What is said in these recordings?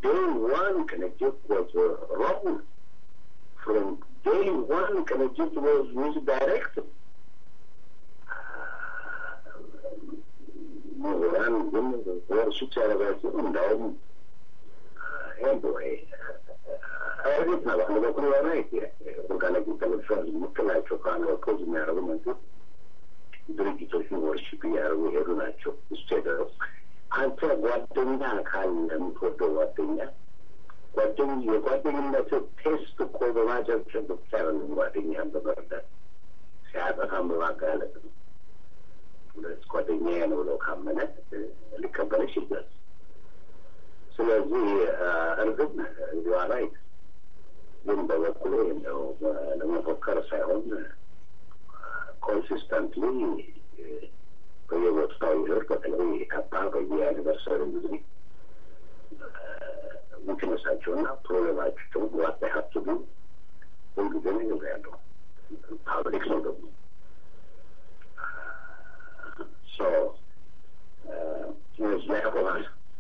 day one, Connecticut was uh, wrong. From day one, Connecticut was misdirected. ምሁራን ግን ወርሱት ያደረጋቸው እንዳውም ኤንወይ እርግጥ ነው በአንድ በኩል የሆነ ኦርጋኒክ ኢንተሌክቹዋል የምትላቸው ከአንወኮዝ የሚያደርጉ መንግስት ድርጅቶች ወርሽፕ እያደረጉ የሄዱ ናቸው። እሱ የደረሱ አንተ ጓደኛ ካለ የምትወደው ጓደኛ ጓደኝ የጓደኝነት ቴስት እኮ በማጨብጨብ ብቻ አይደለም። ጓደኛን በመርዳት ሲያጠፋም በማጋለጥ ነው። ሁለት ጓደኛዬ ነው ብለው ካመነ ሊቀበልሽ ይችላል። ስለዚህ እርግጥ እዚዋ ላይ ግን በበኩሌ ነው ለመፎከር ሳይሆን ኮንሲስተንትሊ በየቦታው ይዞር በተለይ ካፓ በየአኒቨርሰሪ ጊዜ ዊክነሳቸውና ፕሮብሌማቸውን ዋት ሀብቱ ግን ሁልጊዜ ነው ያለው ፓብሊክ ነው ደግሞ ሶ ላይ ያቆማል።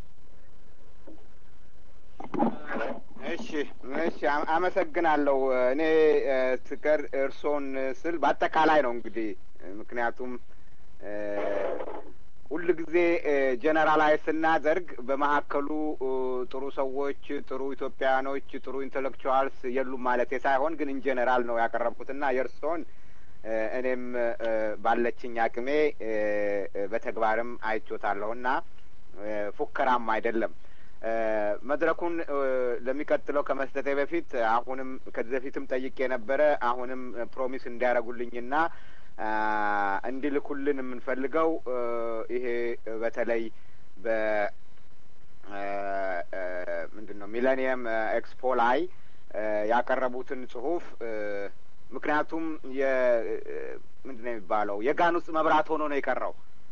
እሺ እሺ፣ አመሰግናለሁ። እኔ ስከር እርሶን ስል በአጠቃላይ ነው እንግዲህ ምክንያቱም ሁል ጊዜ ጀነራላይዝ ስናደርግ በመካከሉ ጥሩ ሰዎች፣ ጥሩ ኢትዮጵያውያኖች፣ ጥሩ ኢንቴሌክቹዋልስ የሉም ማለት ሳይሆን ግን ኢንጀነራል ነው ያቀረብኩትና የእርስዎን እኔም ባለችኝ አቅሜ በተግባርም አይቾታለሁና ፉከራም አይደለም። መድረኩን ለሚቀጥለው ከመስጠቴ በፊት አሁንም ከዚህ በፊትም ጠይቄ ነበረ። አሁንም ፕሮሚስ እንዲያደርጉልኝና እንዲልኩልን የምንፈልገው ይሄ በተለይ በ ምንድን ነው ሚሌኒየም ኤክስፖ ላይ ያቀረቡትን ጽሁፍ ምክንያቱም ምንድን ነው የሚባለው የጋን ውስጥ መብራት ሆኖ ነው የቀረው።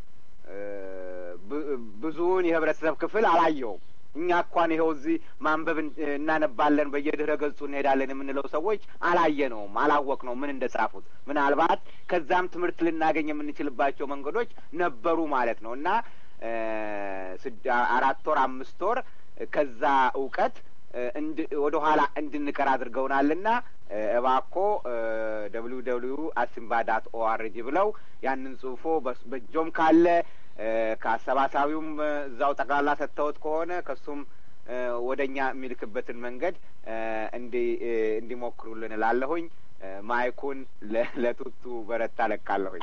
ብዙውን የህብረተሰብ ክፍል አላየውም። እኛ እንኳን ይኸው እዚህ ማንበብ እናነባለን፣ በየድረ ገጹ እንሄዳለን የምንለው ሰዎች አላየነውም፣ አላወቅ ነው ምን እንደ ጻፉት። ምናልባት ከዛም ትምህርት ልናገኝ የምንችልባቸው መንገዶች ነበሩ ማለት ነው እና አራት ወር አምስት ወር ከዛ እውቀት ወደ ኋላ እንድንቀር አድርገውናልና እባኮ ደብሊው ደብሊው አሲምባ ዳት ኦአርጂ ብለው ያንን ጽሁፎ በእጆም ካለ ከአሰባሳቢውም እዛው ጠቅላላ ሰጥተውት ከሆነ ከሱም ወደ እኛ የሚልክበትን መንገድ እንዲ እንዲሞክሩልን እላለሁኝ። ማይኩን ለቱቱ በረታ ለቃለሁኝ።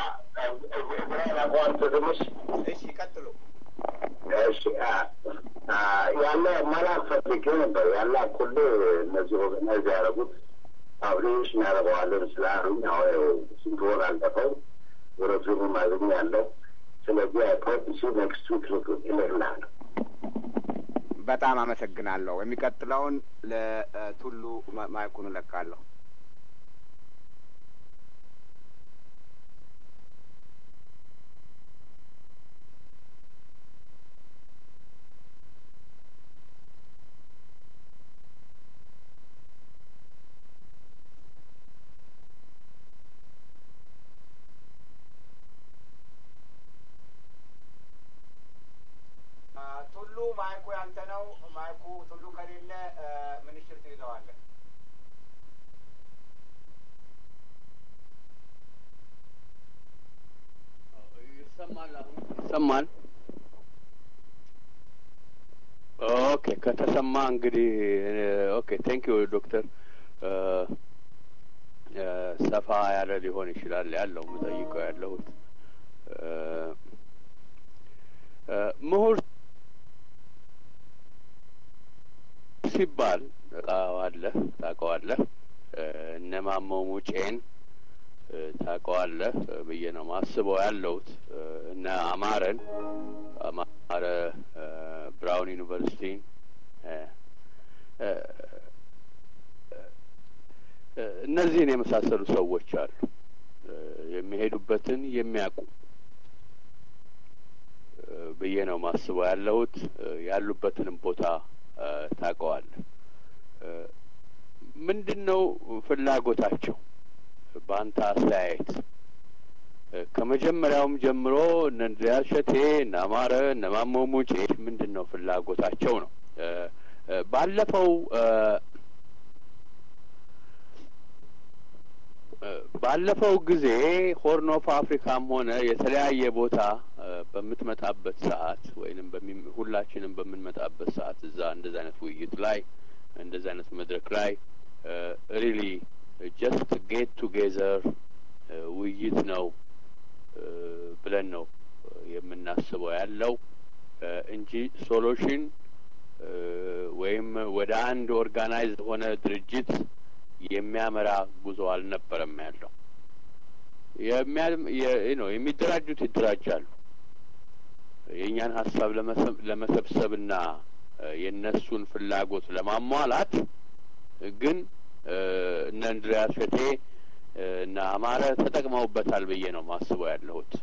እሺ ቀጥሉ። እሺ ያለ መላክ ፈልጌ ነበር። ያለ ኩል እነዚህ ኦርጋናይዝ ያደረጉት ፓብሊሽ እናደርገዋለን ስላሉኝ አሁን ስንት ወር አልጠፈው ወረፊኑ ማግኘ ያለው ስለዚህ አይፖቲሲ ኔክስት ዊክ ይልላለሁ። በጣም አመሰግናለሁ። የሚቀጥለውን ለቱሉ ማይኩን እለቃለሁ። ቱሉ ማይኩ ያንተ ነው። ማይኩ ቱሉ ከሌለ ምንሽር ትይዘዋለህ። ይሰማል። አሁን ይሰማል። ኦኬ ከተሰማ እንግዲህ ኦኬ ቴንክ ዩ ዶክተር ሰፋ ያለ ሊሆን ይችላል ያለው የምጠይቀው ያለሁት ምሁር ሲባል ታውቀዋለህ ታውቀዋለህ እነ ማሞ ሙጬን ታውቀዋለህ ብዬ ነው ማስበው ያለሁት እነ አማረን አማረ ብራውን ዩኒቨርሲቲ እነዚህን የመሳሰሉ ሰዎች አሉ የሚሄዱበትን የሚያውቁ ብዬ ነው ማስበው ያለሁት ያሉበትንም ቦታ ታውቀዋለህ ምንድን ነው ፍላጎታቸው በአንተ አስተያየት ከመጀመሪያውም ጀምሮ እነ እንድሪያስ ሸቴ እነ አማረ እነ ማሞ ሙጬ ምንድን ነው ፍላጎታቸው ነው ባለፈው ባለፈው ጊዜ ሆርን ኦፍ አፍሪካም ሆነ የተለያየ ቦታ በምትመጣበት ሰዓት ወይንም ሁላችንም በምንመጣበት ሰዓት እዛ እንደዚ አይነት ውይይት ላይ እንደዚ አይነት መድረክ ላይ ሪሊ ጀስት ጌት ቱጌዘር ውይይት ነው ብለን ነው የምናስበው ያለው እንጂ ሶሉሽን ወይም ወደ አንድ ኦርጋናይዝድ ሆነ ድርጅት የሚያመራ ጉዞ አልነበረም ያለው። ነው የሚደራጁት ይደራጃሉ። የእኛን ሀሳብ ለመሰብሰብና የእነሱን ፍላጎት ለማሟላት ግን እነ እንድሪያስ ሸቴ እና አማረ ተጠቅመውበታል ብዬ ነው ማስበው ያለሁት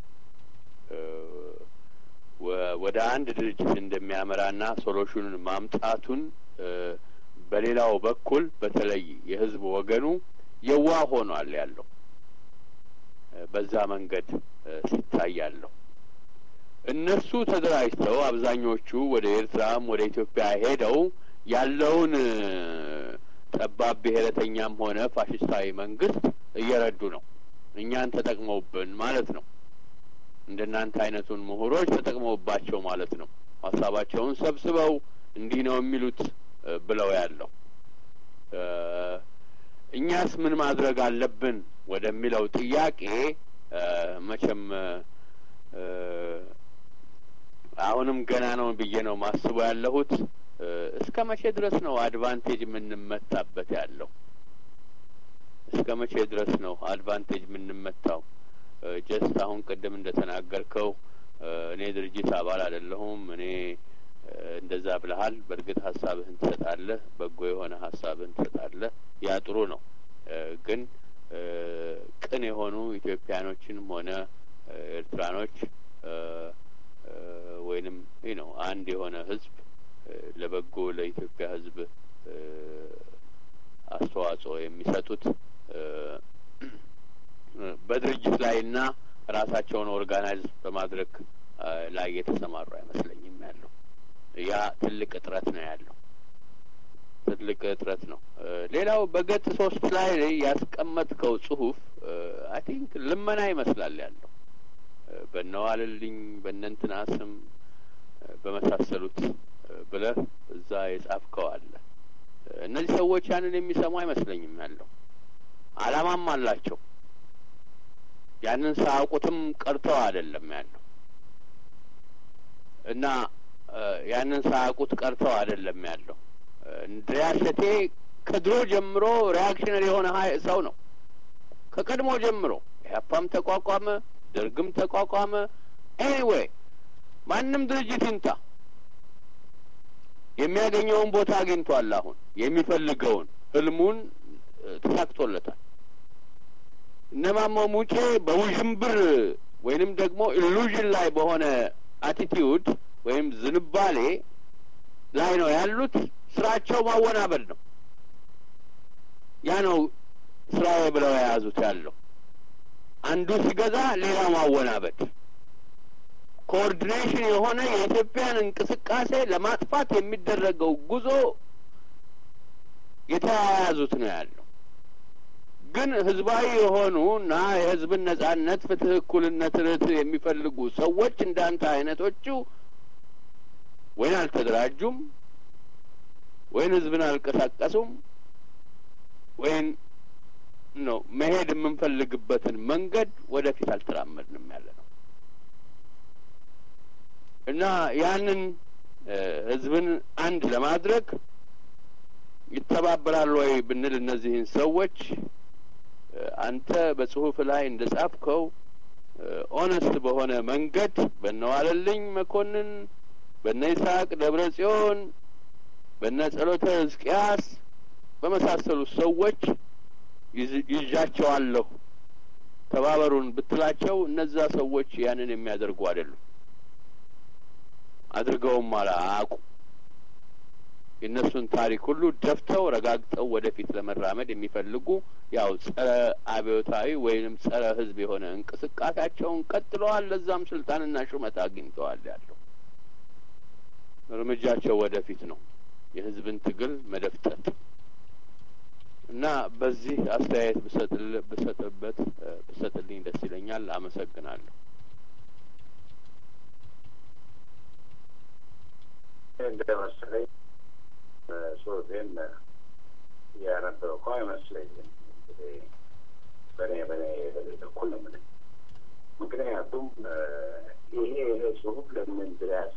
ወደ አንድ ድርጅት እንደሚያመራና ሶሉሽኑን ማምጣቱን በሌላው በኩል በተለይ የህዝብ ወገኑ የዋ ሆኗል ያለው በዛ መንገድ ሲታይ ያለው እነሱ ተደራጅተው አብዛኞቹ ወደ ኤርትራም ወደ ኢትዮጵያ ሄደው ያለውን ጠባብ ብሔረተኛም ሆነ ፋሽስታዊ መንግስት እየረዱ ነው። እኛን ተጠቅመውብን ማለት ነው። እንደናንተ አይነቱን ምሁሮች ተጠቅመውባቸው ማለት ነው። ሀሳባቸውን ሰብስበው እንዲህ ነው የሚሉት ብለው ያለው እኛስ ምን ማድረግ አለብን ወደሚለው ጥያቄ መቼም አሁንም ገና ነው ብዬ ነው ማስበው ያለሁት። እስከ መቼ ድረስ ነው አድቫንቴጅ የምንመታበት ያለው? እስከ መቼ ድረስ ነው አድቫንቴጅ የምንመታው? ጀስት አሁን ቅድም እንደተናገርከው እኔ ድርጅት አባል አይደለሁም እኔ እንደዛ ብለሃል። በእርግጥ ሀሳብህን ትሰጣለህ፣ በጎ የሆነ ሀሳብህን ትሰጣለህ። ያ ጥሩ ነው። ግን ቅን የሆኑ ኢትዮጵያኖችንም ሆነ ኤርትራኖች ወይንም ይህ ነው አንድ የሆነ ህዝብ ለበጎ ለኢትዮጵያ ህዝብ አስተዋጽኦ የሚሰጡት በድርጅት ላይ እና ራሳቸውን ኦርጋናይዝ በማድረግ ላይ የተሰማሩ አይመስለኝም ያለው ያ ትልቅ እጥረት ነው ያለው ትልቅ እጥረት ነው። ሌላው በገጽ ሶስት ላይ ያስቀመጥከው ጽሁፍ አይ ቲንክ ልመና ይመስላል ያለው በነዋልልኝ በእነንትና ስም በመሳሰሉት ብለህ እዛ የጻፍከው አለ። እነዚህ ሰዎች ያንን የሚሰሙ አይመስለኝም ያለው አላማም አላቸው። ያንን ሳያውቁትም ቀርተው አይደለም ያለው እና ያንን ሳያውቁት ቀርተው አይደለም ያለው። እንድሪያስ ሸቴ ከድሮ ጀምሮ ሪያክሽነሪ የሆነ ሀይ ሰው ነው። ከቀድሞ ጀምሮ ኢህአፓም ተቋቋመ፣ ደርግም ተቋቋመ። ኤኒዌይ ማንም ድርጅት ይምጣ የሚያገኘውን ቦታ አግኝቷል። አሁን የሚፈልገውን ህልሙን ተሳክቶለታል። እነማሞ ሙጬ በውዥንብር ወይንም ደግሞ ኢሉዥን ላይ በሆነ አቲቲዩድ ወይም ዝንባሌ ላይ ነው ያሉት። ስራቸው ማወናበድ ነው። ያ ነው ስራዬ ብለው የያዙት ያለው አንዱ ሲገዛ ሌላው ማወናበድ፣ ኮኦርዲኔሽን የሆነ የኢትዮጵያን እንቅስቃሴ ለማጥፋት የሚደረገው ጉዞ የተያያዙት ነው ያለው። ግን ህዝባዊ የሆኑ እና የህዝብን ነጻነት፣ ፍትህ፣ እኩልነት፣ ርትዕ የሚፈልጉ ሰዎች እንዳንተ አይነቶቹ ወይን አልተደራጁም ወይን ህዝብን አልቀሳቀሱም ወይን ነው መሄድ የምንፈልግበትን መንገድ ወደፊት አልተራመድንም ያለ ነው እና ያንን ህዝብን አንድ ለማድረግ ይተባበራሉ ወይ ብንል እነዚህን ሰዎች አንተ በጽሁፍ ላይ እንደ ጻፍከው ኦነስት በሆነ መንገድ በነዋለልኝ መኮንን በነ ይስሐቅ ደብረ ጽዮን በነ ጸሎተ ሕዝቅያስ በመሳሰሉት ሰዎች ይዣቸዋለሁ ተባበሩን ብትላቸው እነዛ ሰዎች ያንን የሚያደርጉ አይደሉም። አድርገውም አላ አያውቁ የእነሱን ታሪክ ሁሉ ደፍተው ረጋግጠው ወደፊት ለመራመድ የሚፈልጉ ያው ጸረ አብዮታዊ ወይንም ጸረ ህዝብ የሆነ እንቅስቃሴያቸውን ቀጥለዋል። ለዛም ስልጣንና ሹመት አግኝተዋል። ያለው እርምጃቸው ወደፊት ነው። የህዝብን በዚህ አስተያየት ብሰጥበት ብሰጥልኝ ደስ ይለኛል። አመሰግናለሁ። እንደ መሰለኝ ጽሁፌን ያነበብከው አይመስለኝም። እንግዲህ በእኔ በእኔ በኩል ነው የምልህ። ምክንያቱም ይሄ ይሄ ጽሁፍ ለምን ድረስ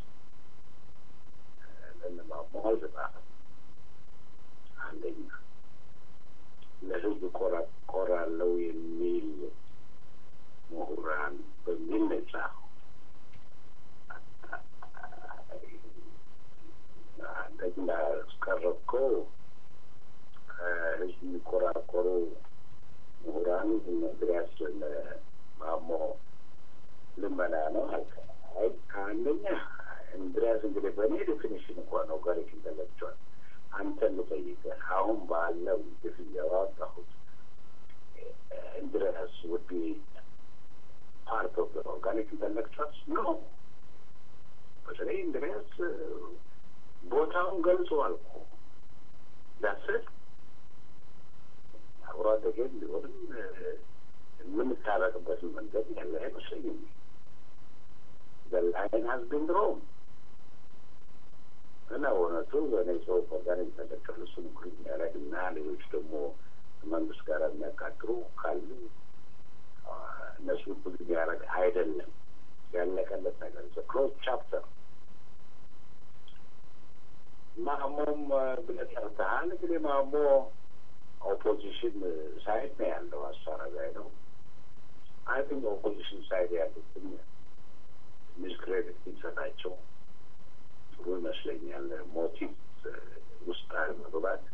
ለንማሞ አልተጻፈም? አንደኛ ለህዝብ ቆራለው የሚል ምሁራን በሚል ነው የጻፈው። አንደኛ እስቀረብከው ከህዝብ የሚቆራቆሩ ምሁራን እንድሪያስ ማሞ ልመና ነው አልከ። አይ ከአንደኛ እንድሪያስ እንግዲህ በእኔ ዴፊኒሽን እንኳን ነው ጋሪክ ኢንተሌክቹዋል አንተን ልጠይቅህ አሁን ባለው ግፍን ያወጣሁት እንድሪያስ ውድ ፓርት ኦፍ ኦርጋኒክ ኢንተሌክቹዋልስ ነው። በተለይ እንድሪያስ ቦታውን ገልጿል እኮ ዳስት አብሮ አደጌም ቢሆንም የምንታረቅበትን መንገድ ያለ አይመስለኝም። ዘላይን ሀዝቢን ድሮም እና እውነቱ በእኔ ሰው ኦርጋኒክ ኢንተሌክቹዋል እሱን እኩል የሚያደርግ እና ሌሎች ደግሞ መንግስት ጋር የሚያቃጥሩ ካሉ እነሱ እኩል የሚያደርግ አይደለም። ያለቀለት ነገር ክሎዝ ቻፕተር ማሞም ብለህ ጠርተሃል። እንግዲህ ማሞ ኦፖዚሽን ሳይድ ነው ያለው አስተራጋይ ነው። አይ ቲንክ ኦፖዚሽን ሳይድ ያሉትን ትንሽ ክሬዲት ቢሰጣቸው ጥሩ ይመስለኛል። ሞቲቭ ውስጥ መግባት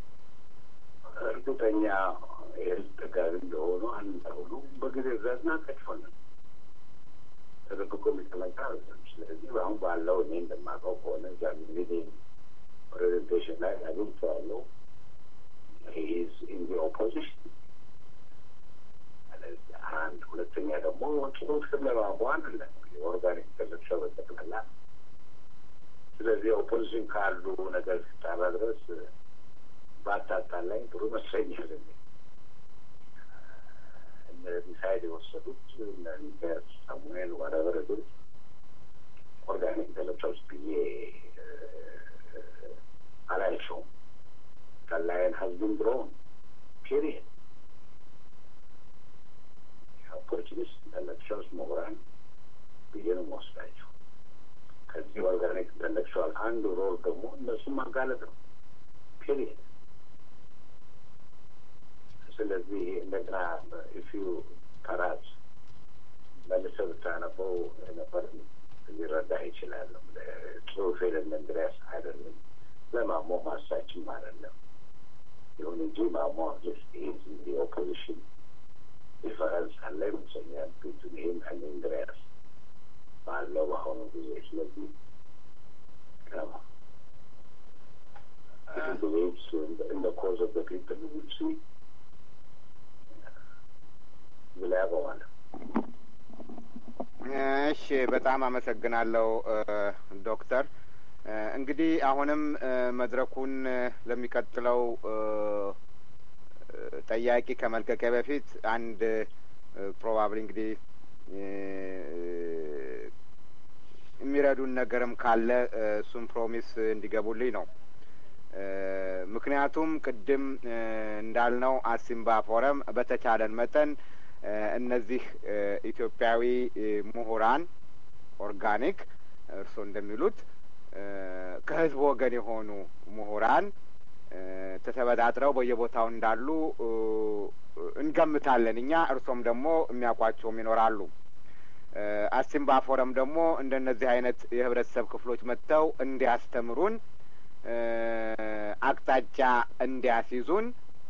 እርግጠኛ የህዝብ ደጋፊ እንደሆኑ አንዳሁኑ በጊዜ ዛዝና ከጭሆነ ተደብቆ የሚቀመጣ ስለዚህ አሁን ባለው እኔ እንደማውቀው ከሆነ እዛ እንግዲህ ፕሬዘንቴሽን ላይ አግኝቼዋለሁ። ሂዝ ኢን ዲ ኦፖዚሽን አንድ ሁለተኛ ደግሞ ጽሁፍ ስለማንቧ አይደለም ኦርጋኒክ ኢንተሌክቹዋል በጠቅላላ ስለዚህ ኦፖዚሽን ካሉ ነገር ስታራ ድረስ ባታጣላኝ ጥሩ ይመስለኛል። እነዚህ ሳይድ የወሰዱት ሳሙኤል ወረበረ ግን ኦርጋኒክ ኢንተሌክቹዋልስ ብዬ አላያቸውም። ከላይን ሀዝቢን ድሮን ፔሪየድ ኦፖርቹኒስት ኢንተሌክቹዋልስ ምሁራን ብዬ ነው የምወስዳቸው። ከዚህ ኦርጋኒክ ኢንተሌክቹዋል አንዱ ሮል ደግሞ እነሱም ማጋለጥ ነው ፔሪየድ። ስለዚህ እንደገና ኢፍ ዩ ፐራፕ መልሰህ ብታነበው ነበር ሊረዳ ይችላል። ጽሁፌ ለእንድሪያስ አይደለም ለማሞ ማሳችም አይደለም። ይሁን እንጂ ማሞ ጀስት ኢዝ ኦፖዚሽን ዲፈረንስ አለ ይመስለኛል ቢቱን ይህም ከእነ እንድሪያስ ባለው በአሁኑ ጊዜ ስለዚህ ከማ believes in the, in the cause of the people who will see ብላ ያቆማል። እሺ፣ በጣም አመሰግናለሁ ዶክተር። እንግዲህ አሁንም መድረኩን ለሚቀጥለው ጠያቂ ከመልቀቂያ በፊት አንድ ፕሮባብሊ እንግዲህ የሚረዱን ነገርም ካለ እሱም ፕሮሚስ እንዲገቡልኝ ነው። ምክንያቱም ቅድም እንዳልነው አሲምባ ፎረም በተቻለን መጠን እነዚህ ኢትዮጵያዊ ምሁራን ኦርጋኒክ እርስዎ እንደሚሉት ከህዝብ ወገን የሆኑ ምሁራን ተተበጣጥረው በየቦታው እንዳሉ እንገምታለን እኛ። እርሶም ደግሞ የሚያውቋቸውም ይኖራሉ። አሲምባ ፎረም ደግሞ እንደነዚህ አይነት የህብረተሰብ ክፍሎች መጥተው እንዲያስተምሩን አቅጣጫ እንዲያስይዙን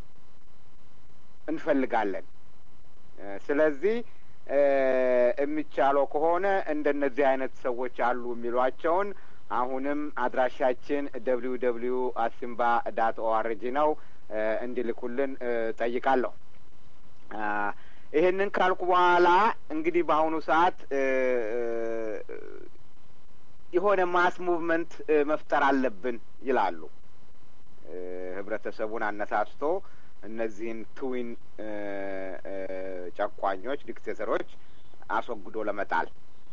እንፈልጋለን። ስለዚህ የሚቻለው ከሆነ እንደነዚህ አይነት ሰዎች አሉ የሚሏቸውን አሁንም አድራሻችን ደብሊው ደብሊው አሲምባ ዳት ኦአርጂ ነው እንዲልኩልን ጠይቃለሁ። ይህንን ካልኩ በኋላ እንግዲህ በአሁኑ ሰዓት የሆነ ማስ ሙቭመንት መፍጠር አለብን ይላሉ። ህብረተሰቡን አነሳስቶ እነዚህን ትዊን ጨቋኞች ዲክቴተሮች አስወግዶ ለመጣል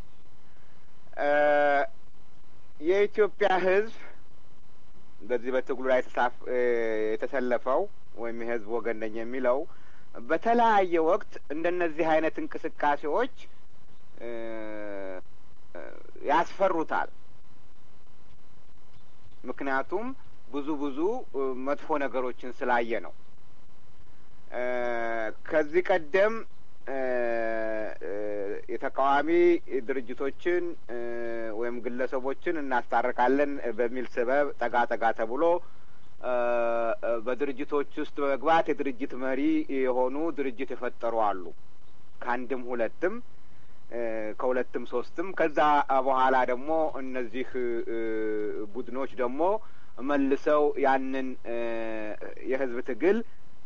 የኢትዮጵያ ሕዝብ በዚህ በትግሉ ላይ የተሰለፈው ወይም የሕዝብ ወገን ነኝ የሚለው በተለያየ ወቅት እንደነዚህ አይነት እንቅስቃሴዎች ያስፈሩታል። ምክንያቱም ብዙ ብዙ መጥፎ ነገሮችን ስላየ ነው። ከዚህ ቀደም የተቃዋሚ ድርጅቶችን ወይም ግለሰቦችን እናስታርቃለን በሚል ስበብ ጠጋ ጠጋ ተብሎ በድርጅቶች ውስጥ በመግባት የድርጅት መሪ የሆኑ ድርጅት የፈጠሩ አሉ። ከአንድም ሁለትም ከሁለትም ሶስትም። ከዛ በኋላ ደግሞ እነዚህ ቡድኖች ደግሞ መልሰው ያንን የህዝብ ትግል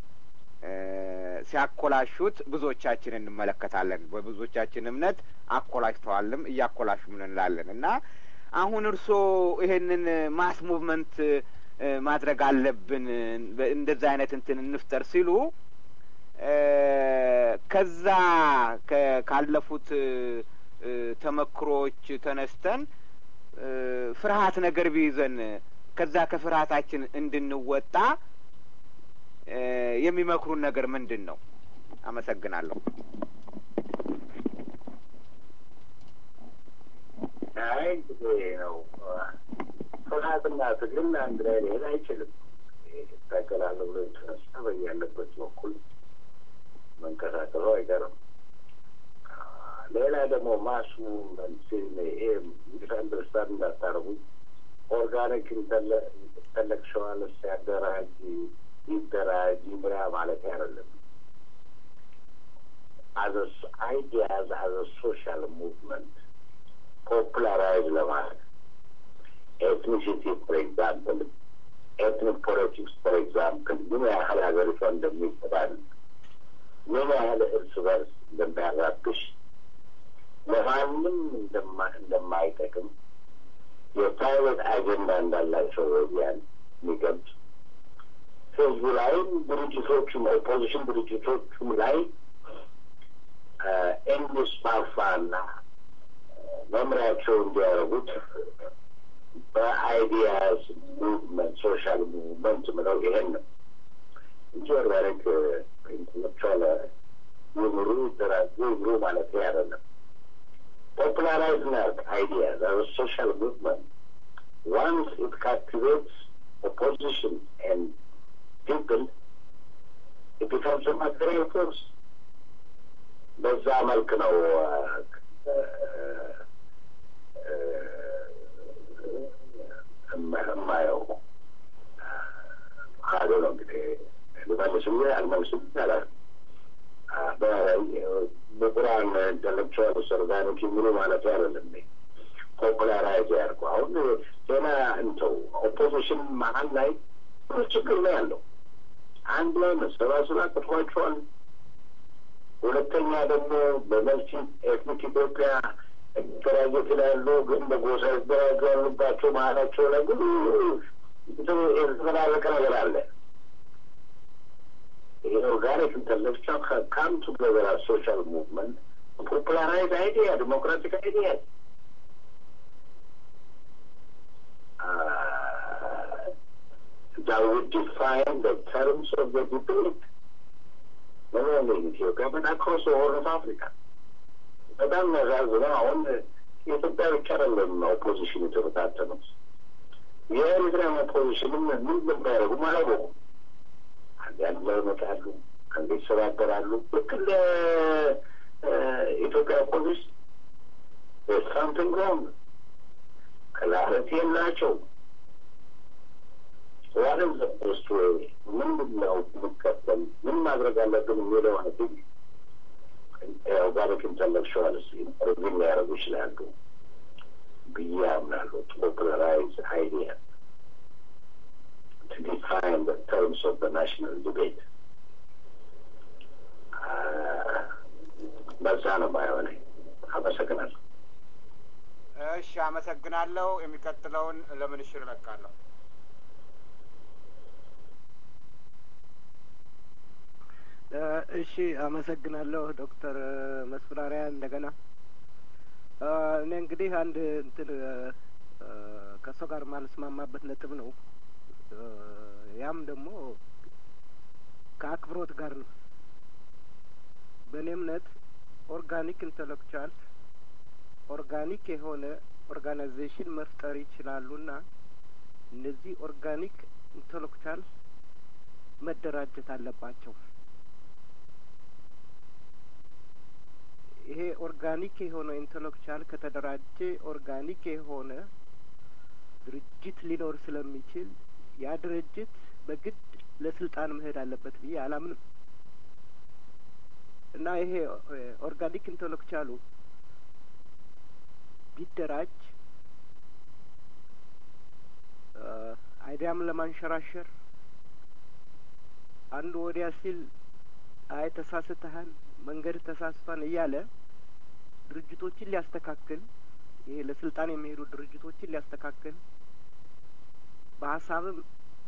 ሲያኮላሹት ብዙዎቻችን እንመለከታለን። በብዙዎቻችን እምነት አኮላሽተዋልም እያኮላሹም እንላለን እና አሁን እርስዎ ይሄንን ማስ ሙቭመንት ማድረግ አለብን እንደዛ አይነት እንትን እንፍጠር ሲሉ ከዛ ካለፉት ተመክሮዎች ተነስተን ፍርሃት ነገር ቢይዘን ከዛ ከፍርሃታችን እንድንወጣ የሚመክሩን ነገር ምንድን ነው? አመሰግናለሁ። አይ እንግዲህ ነው ፍርሃትና ትግል አንድ ላይ ሊሄድ አይችልም። ይታገላለሁ ብሎ የተነሳ በያለበት በኩል መንቀሳቀሱ አይቀርም። ሌላ ደግሞ ማሱ ይሄ አንደርስታንድ እንዳታረጉኝ ኦርጋኒክ ኢንተሌክሽዋል ሲያደራጅ ይደራጅ ይምራ ማለት አይደለም። አዘ አይዲያዝ አዘ ሶሻል ሙቭመንት ፖፑላራይዝ ለማድረግ ኤትኒሲቲ ፎር ኤግዛምፕል ኤትኒክ ፖለቲክስ ፎር ኤግዛምፕል ምን ያህል ሀገሪቷ እንደሚጠባል ምን ያህል እርስ በርስ እንደሚያራብሽ ለማንም እንደማይጠቅም የፕራይቬት አጀንዳ እንዳላቸው ወዲያን የሚገልጽ ህዝቡ ላይም ድርጅቶቹም ኦፖዚሽን ድርጅቶቹም ላይ እንዲስፋፋና መምሪያቸው እንዲያደርጉት በአይዲያስ ሙቭመንት ሶሻል ሙቭመንት ምለው ይሄን ነው እንጂ ኦርጋኒክ ኢንተሌክቹዋል ይምሩ ይደራጁ ይምሩ ማለት አይደለም። ፖፑላራይዝ ናርክ አይዲያስ አዝ ሶሻል ሙቭመንት ዋንስ ኢት ካፕቲቬትስ ኦፖዚሽን ኤንድ ፒፕል ኢት ቢካምስ ማቴሪያል ፎርስ በዛ መልክ ነው የማየው። ካዶ ነው እንግዲህ ልመልስም አልመልስም ይቻላል። በቁርአን ኢንተሌክቹዋል ሰርጋኖች የሚሉ ማለት አይደለም። ፖፑላራይዝ ያድርጉ። አሁን ዜና እንተው ኦፖዚሽን መሀል ላይ ብዙ ችግር ነው ያለው። አንድ ላይ መሰባሰብ አቅቷቸዋል። ሁለተኛ ደግሞ በመልቲ ኤትኒክ ኢትዮጵያ መደራጀት ይላሉ፣ ግን በጎሳ ይደራጁ ያሉባቸው መሀላቸው ላይ ብዙ የተፈራረቀ ነገር አለ። ይሄ ኦርጋኒክ ኢንተሌክቹዋል ካም ቱጌዘር ሶሻል ሙቭመንት ፖፑላራይዝ አይዲያ ዲሞክራቲክ አይዲያ that would define the terms of the debate not only in Ethiopia but across the whole of Africa. በጣም የሚያሳዝነው አሁን የኢትዮጵያ ብቻ አይደለም ኦፖዚሽን የተበታተኑት የኤርትራም ኦፖዚሽንም ምን እንደሚያደርጉም አላወቁም። አንድ አንድ ላይ ይመጣሉ፣ አንድ ይሰባበራሉ። ልክ እንደ ኢትዮጵያ ኦፖዚሽን ሳምቲንግ ሮንግ ክላሪቲ የላቸው ዋንም ዘፖስት ወይ ምንድን ነው የምንከተል ምን ማድረግ አለብን የሚለውን ግን ኦርጋኒክ ኢንተሌክቹዋልስ ሪቪል ሊያደርጉ ይችላሉ ብዬ አምናለሁ። ፖፑላራይዝ አይዲያ to define the terms of the national debate. በዛ ነው ባይሆነኝ። አመሰግናለሁ። እሺ፣ አመሰግናለሁ። የሚቀጥለውን ለምን እሽር እለቃለሁ። እሺ አመሰግናለሁ ዶክተር መስፍራሪያ እንደገና እኔ እንግዲህ አንድ እንትን ከእሷ ጋር ማልስማማበት ነጥብ ነው። ያም ደግሞ ከአክብሮት ጋር ነው። በእኔ እምነት ኦርጋኒክ ኢንተሌክቹዋል ኦርጋኒክ የሆነ ኦርጋናይዜሽን መፍጠር ይችላሉና እነዚህ ኦርጋኒክ ኢንተሌክቹዋል መደራጀት አለባቸው። ይሄ ኦርጋኒክ የሆነ ኢንተሌክቹዋል ከተደራጀ ኦርጋኒክ የሆነ ድርጅት ሊኖር ስለሚችል ያ ድርጅት በግድ ለስልጣን መሄድ አለበት ብዬ አላምንም እና ይሄ ኦርጋኒክ ኢንተሌክቹዋሉ ቢደራጅ አይዲያም ለማንሸራሸር አንዱ ወዲያ ሲል አይ ተሳስተሃል፣ መንገድ ተሳስቷን እያለ ድርጅቶችን ሊያስተካክል ይሄ ለስልጣን የሚሄዱ ድርጅቶችን ሊያስተካክል በሀሳብም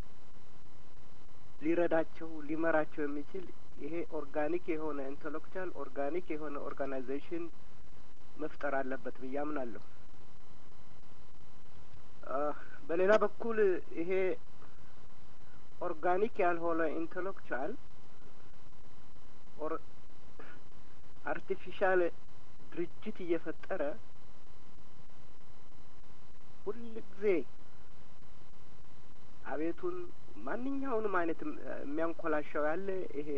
ሊረዳቸው ሊመራቸው የሚችል ይሄ ኦርጋኒክ የሆነ ኢንተሌክቹዋል ኦርጋኒክ የሆነ ኦርጋናይዜሽን መፍጠር አለበት ብዬ አምናለሁ። በሌላ በኩል ይሄ ኦርጋኒክ ያልሆነ ኢንተሌክቹዋል አርቲፊሻል ድርጅት እየፈጠረ ሁል ጊዜ አቤቱን ማንኛውንም አይነት የሚያንኮላሻው ያለ ይሄ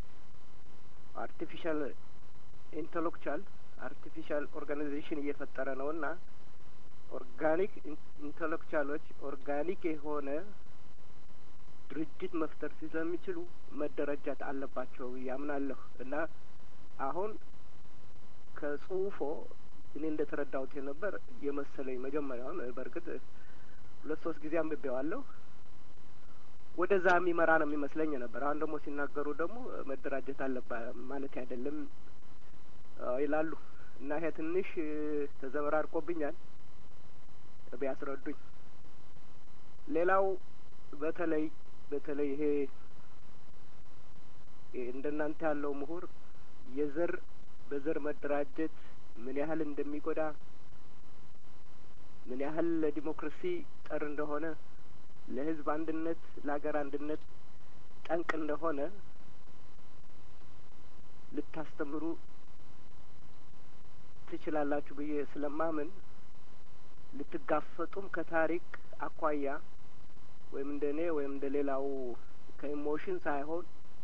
አርቲፊሻል ኢንተሌክቹዋል አርቲፊሻል ኦርጋናይዜሽን እየፈጠረ ነው እና ኦርጋኒክ ኢንተሌክቹዋሎች ኦርጋኒክ የሆነ ድርጅት መፍጠር ስለሚችሉ መደረጃት አለባቸው ያምናለሁ እና አሁን ከጽሁፎ እኔ እንደ ተረዳሁት የነበር የመሰለኝ መጀመሪያውን በእርግጥ ሁለት ሶስት ጊዜ አንብቤዋለሁ ወደዛ የሚመራ ነው የሚመስለኝ ነበር። አሁን ደግሞ ሲናገሩ ደግሞ መደራጀት አለባ ማለት አይደለም ይላሉ እና ይሄ ትንሽ ተዘበራርቆብኛል። ቢያስረዱኝ። ሌላው በተለይ በተለይ ይሄ እንደናንተ ያለው ምሁር የዘር በዘር መደራጀት ምን ያህል እንደሚጎዳ ምን ያህል ለዲሞክራሲ ጠር እንደሆነ ለሕዝብ አንድነት ለሀገር አንድነት ጠንቅ እንደሆነ ልታስተምሩ ትችላላችሁ ብዬ ስለማምን ልትጋፈጡም ከታሪክ አኳያ ወይም እንደ እኔ ወይም እንደ ሌላው ከኢሞሽን ሳይሆን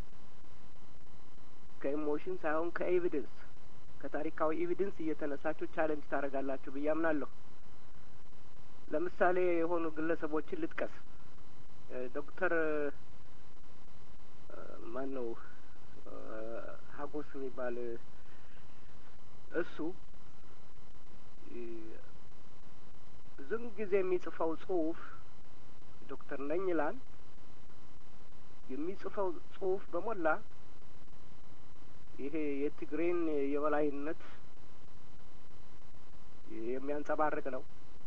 ከኢሞሽን ሳይሆን ከኤቪደንስ ከታሪካዊ ኤቪደንስ እየተነሳችሁ ቻለንጅ ታደርጋላችሁ ብዬ አምናለሁ። ለምሳሌ የሆኑ ግለሰቦችን ልጥቀስ። ዶክተር ማን ነው ሀጎስ የሚባል እሱ ብዙም ጊዜ የሚጽፈው ጽሁፍ ዶክተር ነኝ ይላል። የሚጽፈው ጽሁፍ በሞላ ይሄ የትግሬን የበላይነት የሚያንጸባርቅ ነው።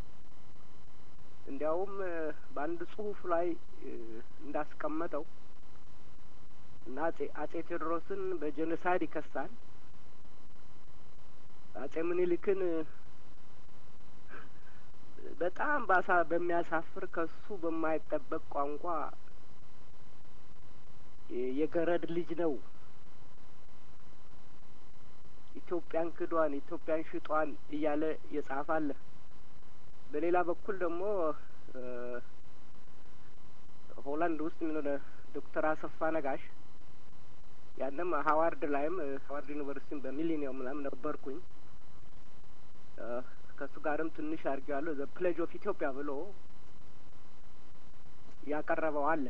እንዲያውም በአንድ ጽሁፍ ላይ እንዳስቀመጠው እና አጼ አጼ ቴዎድሮስን በጄኖሳይድ ይከሳል። አጼ ምኒልክን በጣም ባሳ በሚያሳፍር ከሱ በማይጠበቅ ቋንቋ የገረድ ልጅ ነው፣ ኢትዮጵያን ክዷን፣ ኢትዮጵያን ሽጧን እያለ የጻፈ አለ። በሌላ በኩል ደግሞ ሆላንድ ውስጥ ምን ሆነ ዶክተር አሰፋ ነጋሽ ያንም ሀዋርድ ላይም ሀዋርድ ዩኒቨርሲቲም በሚሊኒየም ምናምን ነበርኩኝ ከእሱ ጋርም ትንሽ አድርጌዋለሁ። ዘ ፕሌጅ ኦፍ ኢትዮጵያ ብሎ ያቀረበው አለ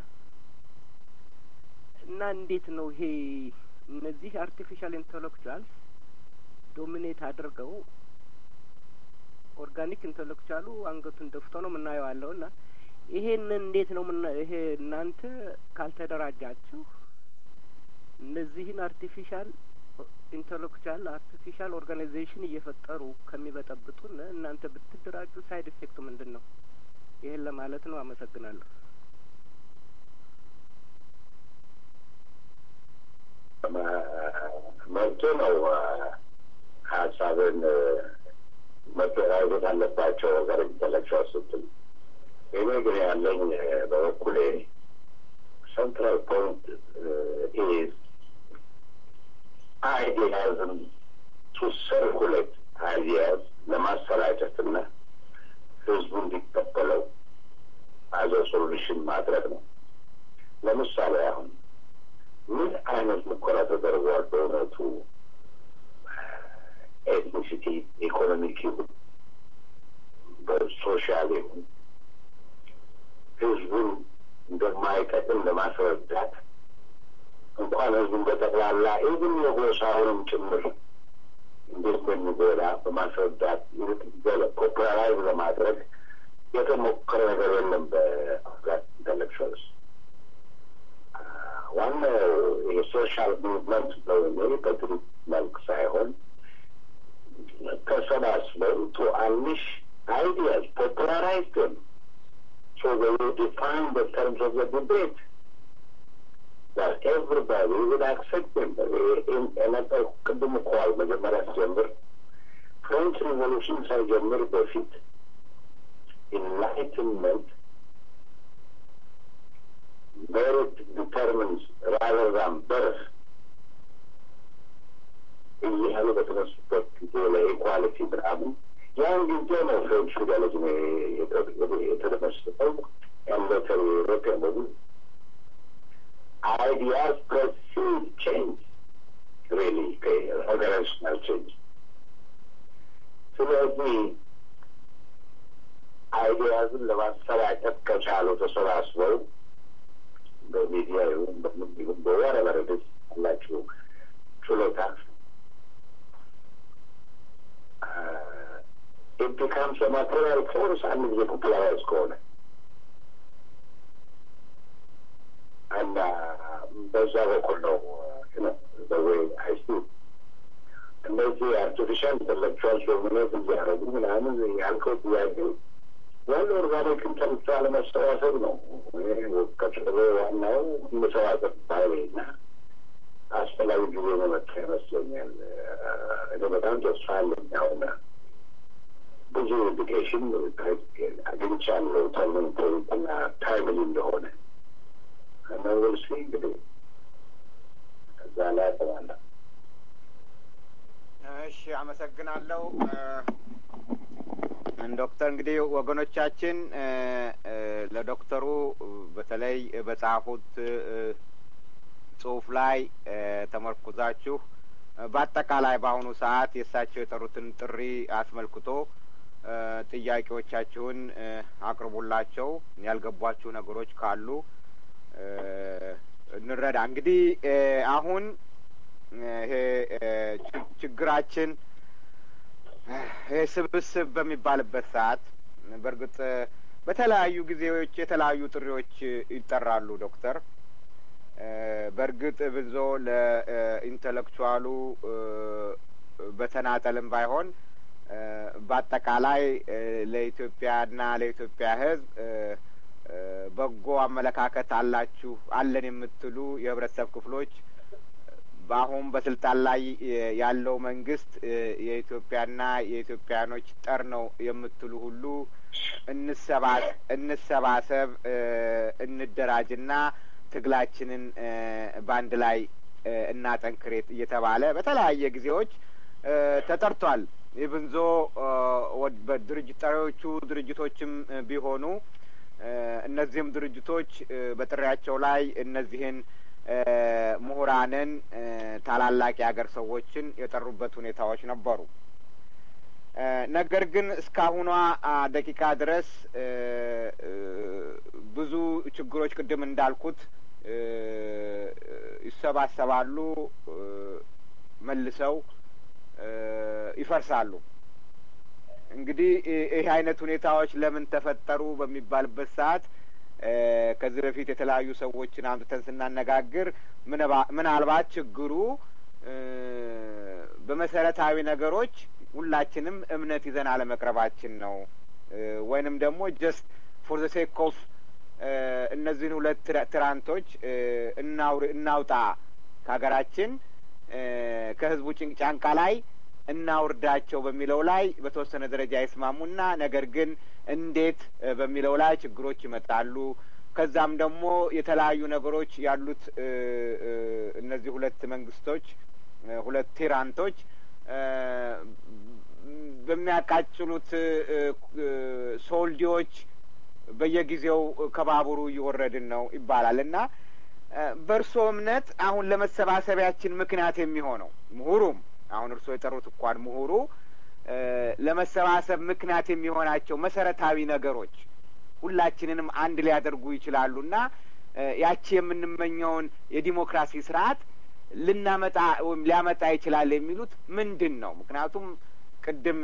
እና እንዴት ነው ይሄ እነዚህ አርቲፊሻል ኢንተሌክቹዋልስ ዶሚኔት አድርገው ኦርጋኒክ ኢንተሌክቹዋሉ አንገቱን ደፍቶ ነው የምናየው ያለው እና ይሄንን እንዴት ነው ምና ይሄ እናንተ ካልተደራጃችሁ እነዚህን አርቲፊሻል ኢንተሌክቹዋል አርቲፊሻል ኦርጋናይዜሽን እየፈጠሩ ከሚበጠብጡን እናንተ ብትደራጁ ሳይድ ኢፌክቱ ምንድን ነው? ይህን ለማለት ነው። አመሰግናለሁ። መብቶ ነው ሀሳብን መደራጀት አለባቸው ሀገር ኢንተሌክቹዋል ስትል እኔ ግን ያለኝ በበኩሌ central point uh, is idealism to circulate ideas ለማሰራጨትና ህዝቡ እንዲቀበለው አዘ ሶሉሽን ማድረግ ነው። ለምሳሌ አሁን ምን አይነት ሙከራ ተደርጓል? በእውነቱ ኤትኒሲቲ፣ ኢኮኖሚክ ይሁን በሶሻል ይሁን ህዝቡን እንደማይጠቅም ለማስረዳት እንኳን ህዝቡን በጠቅላላ ኢቭን የጎሳውንም ጭምር እንዴት እንደሚጎዳ በማስረዳት ፖፑላራይዝ ለማድረግ የተሞከረ ነገር የለም። በአፍጋን ኢንተሌክቹዋልስ ዋናው የሶሻል ሙቭመንት ነው እኔ በግሩፕ መልክ ሳይሆን ተሰባስበው ቱ አንሽ አይዲያስ ፖፑላራይዝ them so they will define the terms of the debate that everybody would accept them. የነበር ቅድም እኮዋል መጀመሪያ ሲጀምር ፍሬንች ሪቮሉሽን ሳይጀምር በፊት ኢንላይትንመንት merit determines rather than birth እያሉ በተነሱበት ጊዜ ለኢኳሊቲ ምናምን ያን ጊዜ ነው ፍሬንች ፊደሊዝም የተደመሰጠው ያለተው ዩሮፒያን በሙሉ ideas perceive change, really, organizational change. ስለዚህ አይዲያዝን ለማሰራጨት ከቻሉ ተሰባስበው በሚዲያ ይሁን በምን ይሁን በወረበረድስ አላችሁ ችሎታ it becomes a material force አንድ ጊዜ ፖፑላራይዝ ከሆነ እና በዛ በኩል ነው ወይ አይሲ እነዚህ አርቲፊሻል ኢንተሌክቹዋል ዶሚኔት እያደረጉ ምናምን ያልከው ጥያቄ ዋና ኦርጋኒክ ኢንተሌክቹ አለመሰባሰብ ነው። ከጭሮ ዋናው መሰባሰብ ባይና አስፈላጊ ጊዜ መመጣ ይመስለኛል። እኔ በጣም ተስፋ አለኝ። አሁን ብዙ ኢንዲኬሽን አግኝቻለሁ ተርኒንግ ፖይንት እና ታይምሊ እንደሆነ መንግስት እንግዲህ እዛ ላይ ያጠባለ። እሺ፣ አመሰግናለሁ ዶክተር። እንግዲህ ወገኖቻችን ለዶክተሩ በተለይ በጻፉት ጽሁፍ ላይ ተመርኩዛችሁ በአጠቃላይ በአሁኑ ሰዓት የእሳቸው የጠሩትን ጥሪ አስመልክቶ ጥያቄዎቻችሁን አቅርቡላቸው። ያልገቧችሁ ነገሮች ካሉ እንረዳ። እንግዲህ አሁን ይሄ ችግራችን ይሄ ስብስብ በሚባልበት ሰዓት በእርግጥ በተለያዩ ጊዜዎች የተለያዩ ጥሪዎች ይጠራሉ ዶክተር። በእርግጥ ብዙ ለኢንተሌክቹዋሉ በተናጠልም ባይሆን በአጠቃላይ ለኢትዮጵያና ለኢትዮጵያ ሕዝብ በጎ አመለካከት አላችሁ አለን የምትሉ የህብረተሰብ ክፍሎች በአሁን በስልጣን ላይ ያለው መንግስት የኢትዮጵያና የኢትዮጵያኖች ጠር ነው የምትሉ ሁሉ እንሰባሰብ፣ እንደራጅና ትግላችንን በአንድ ላይ እናጠንክሬት እየተባለ በተለያየ ጊዜዎች ተጠርቷል። ኢብንዞ በድርጅት ጠሪዎቹ ድርጅቶችም ቢሆኑ እነዚህም ድርጅቶች በጥሪያቸው ላይ እነዚህን ምሁራንን ታላላቅ የሀገር ሰዎችን የጠሩበት ሁኔታዎች ነበሩ። ነገር ግን እስካሁኗ ደቂቃ ድረስ ብዙ ችግሮች ቅድም እንዳልኩት ይሰባሰባሉ፣ መልሰው ይፈርሳሉ። እንግዲህ ይህ አይነት ሁኔታዎች ለምን ተፈጠሩ በሚባልበት ሰዓት ከዚህ በፊት የተለያዩ ሰዎችን አምጥተን ስናነጋግር ምናልባት ችግሩ በመሰረታዊ ነገሮች ሁላችንም እምነት ይዘን አለመቅረባችን ነው ወይንም ደግሞ ጀስት ፎር ዘ ሴክ ኦፍ እነዚህን ሁለት ትራንቶች እናውጣ ከሀገራችን ከህዝቡ ጫንቃ ላይ እናውርዳቸው በሚለው ላይ በተወሰነ ደረጃ ይስማሙና ነገር ግን እንዴት በሚለው ላይ ችግሮች ይመጣሉ። ከዛም ደግሞ የተለያዩ ነገሮች ያሉት እነዚህ ሁለት መንግስቶች ሁለት ቲራንቶች በሚያቃጭሉት ሶልዲዎች በየጊዜው ከባቡሩ እየወረድን ነው ይባላል እና በእርስዎ እምነት አሁን ለመሰባሰቢያችን ምክንያት የሚሆነው ምሁሩም አሁን እርስዎ የጠሩት እንኳን ምሁሩ ለመሰባሰብ ምክንያት የሚሆናቸው መሰረታዊ ነገሮች ሁላችንንም አንድ ሊያደርጉ ይችላሉና ያቺ የምንመኘውን የዲሞክራሲ ስርዓት ልናመጣ ወይም ሊያመጣ ይችላል የሚሉት ምንድን ነው? ምክንያቱም ቅድም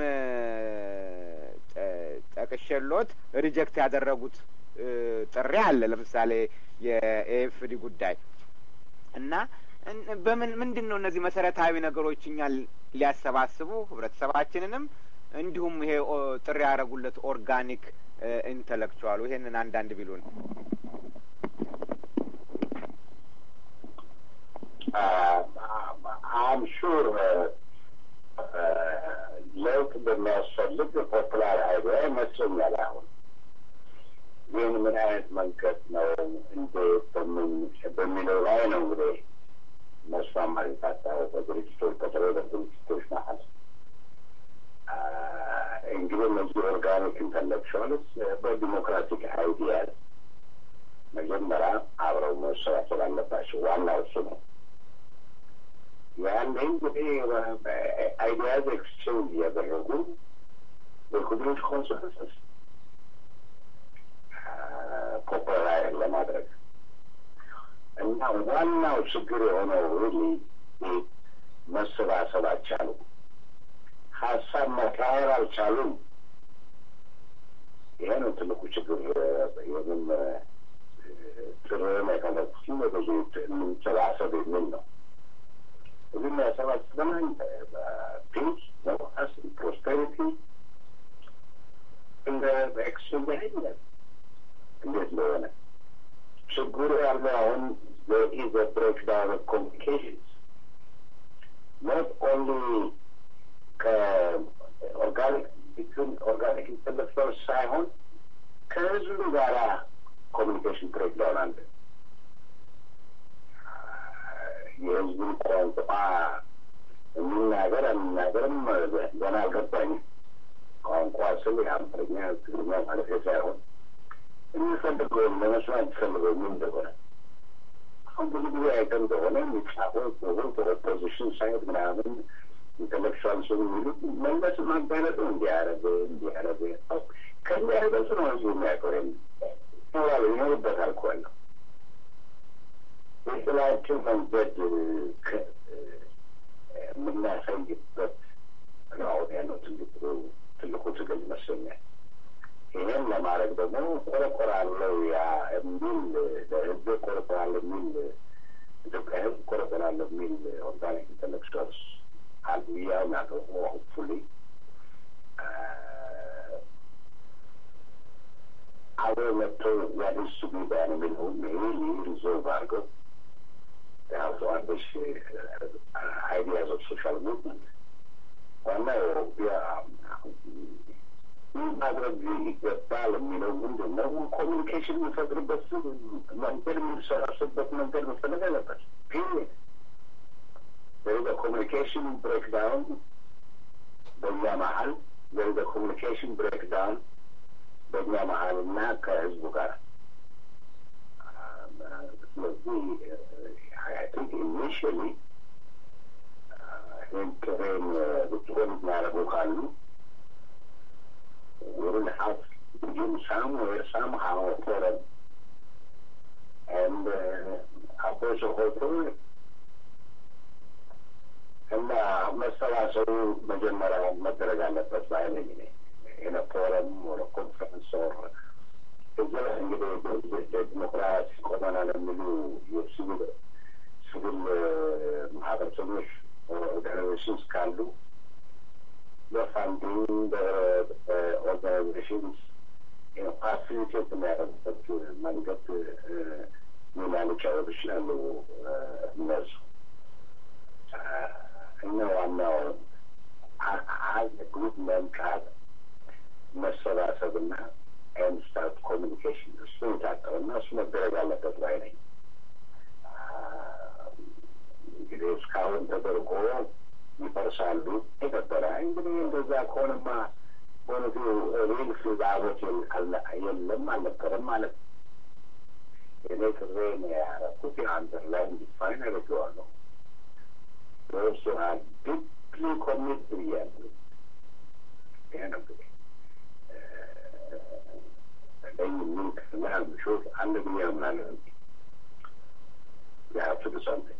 ጠቅሼሎት ሪጀክት ያደረጉት ጥሪ አለ። ለምሳሌ የኤኤፍዲ ጉዳይ እና በምን ምንድን ነው እነዚህ መሰረታዊ ነገሮች እኛን ሊያሰባስቡ ህብረተሰባችንንም እንዲሁም ይሄ ጥሪ ያደረጉለት ኦርጋኒክ ኢንተሌክቹዋሉ ይሄንን አንዳንድ ቢሉን። አም ሹር ለውጥ በሚያስፈልግ ፖፑላር አይዲያ ይመስለኛል። አሁን ግን ምን አይነት መንገድ ነው እንዴት በሚለው ላይ ነው እንግዲህ መስማማት የታጣው በድርጅቶች በተለይ በድርጅቶች መሀል እንግዲህ እነዚህ ኦርጋኒክ ኢንተሌክቹዋልስ በዲሞክራቲክ አይዲያ መጀመሪያ አብረው መሰባሰብ አለባቸው። ዋናው እሱ ነው። ያኔ እንግዲህ አይዲያዝ ኤክስቼንጅ እያደረጉ በኩድሮች ኮንሰንሰስ ፖፑላር ለማድረግ እና ዋናው ችግር የሆነው ሪሊ መሰባሰብ አልቻሉም። ሀሳብ መካሄድ አልቻሉም። ይሄ ነው ትልቁ ችግር። የምን ጥሩን የፈለጉትም ብዙ እንሰባሰብ የሚል ነው። እዚህ የሚያሰባስበናል ፒስ፣ ዲሞክራሲ፣ ፕሮስፔሪቲ እንደ ኤክስቼንጅ አይደለም። እንዴት እንደሆነ ችግሩ ያለው አሁን there is a breakdown of communications not only ከኦርጋኒክ ቢትዊን ኦርጋኒክ ኢንተሌክቹዋልስ ሳይሆን ከህዝቡ ጋራ ኮሚኒኬሽን ብሬክዳውን አለ። የህዝቡን ቋንቋ የሚናገር የሚናገርም ገና አልገባኝም። ቋንቋ ስል የአማርኛ ትግርኛ ማለት ሳይሆን የሚፈልገውን ለመስማት የሚፈልገው ምን እንደሆነ አሁን ብዙ ጊዜ አይተን እንደሆነ የሚጻፈው ጽሁፍ ኦፖዚሽን ሳይድ ምናምን ኢንተሌክቹዋል ሰው የሚሉት መለስ ማጋለጡ እንዲያረገ እንዲያረገ ከሚያረገጽ ነው ህዝቡ የሚያውቀው ይኖራል ይኖርበታል እኮ ያለው የጥላችን መንገድ የምናሳይበት ነው አሁን ያለው ትልቁ ትልቁ ትግል ይመስለኛል። ይህን ለማድረግ ደግሞ ቆረቆራለው ያ የሚል ለህዝብ ቆረቆራለሁ የሚል ኢትዮጵያ ህዝብ ቆረቆራለሁ የሚል ኦርጋኒክ ኢንተሌክቹዋልስ አሉ ያው ናገሩ ሆፕፉሊ አብረው መጥተው ያደሱ ሚዲያን የሚለውን ይሄ ሪዞልቭ አድርገው ያው አዲስ አይዲያዝ ኦፍ ሶሻል ሙቭመንት ዋናው ምን ማድረግ ይገባል የሚለው ምንድን ነው? ኮሚኒኬሽን የሚፈጥርበት መንገድ የሚሰራሱበት መንገድ መፈለግ አለበት። ፒሪየድ there is a communication breakdown በእኛ መሀል there is a communication breakdown በእኛ መሀል እና ከህዝቡ ጋር ስለዚህ አይ ቲንክ ኢኒሽሊ ይህን ጥሬን ብትሆን የሚያደርጉ ካሉ will have to begin somewhere somehow for them and uh, approach a whole እና መሰባሰቡ መጀመሪያ መደረግ አለበት ባይነኝ ነ ኢን ፎረም ወደ ኮንፈረንስ ወር እዚ ላይ እንግዲህ ዲሞክራሲ ቆመናል የሚሉ የሲቪል ሲቪል ማህበረሰቦች ኦርጋናይዜሽንስ ካሉ በፋንዲንግ በኦርጋናይዜሽንስ ፋሲሊቴት የሚያደርጉበት መንገድ ሚና ሊጫወቱ ይችላሉ እነሱ እነ ዋናው አንድ ግሩፕ መምጣት መሰባሰብና ኤንድ ስታርት ኮሚኒኬሽን እሱ የታጠረና እሱ መደረግ አለበት ላይ ነኝ። እንግዲህ እስካሁን ተደርጎ ይፈርሳሉ የነበረ እንግዲህ እንደዛ ከሆነማ በእውነቱ ሪል ፍላጎት የለም አልነበረም ማለት ነው። እኔ ጥሬን ያደረኩት የአንደር ላይ እንዲፋይን አድርገዋለሁ። በእሱ ዲፕሊ ኮሚት ብያለሁ። ይሄ ነው እንግዲህ እነኝህ ምን ክፍል ምሾት አንድ ብዬ አምናለሁ እንጂ you have to do something.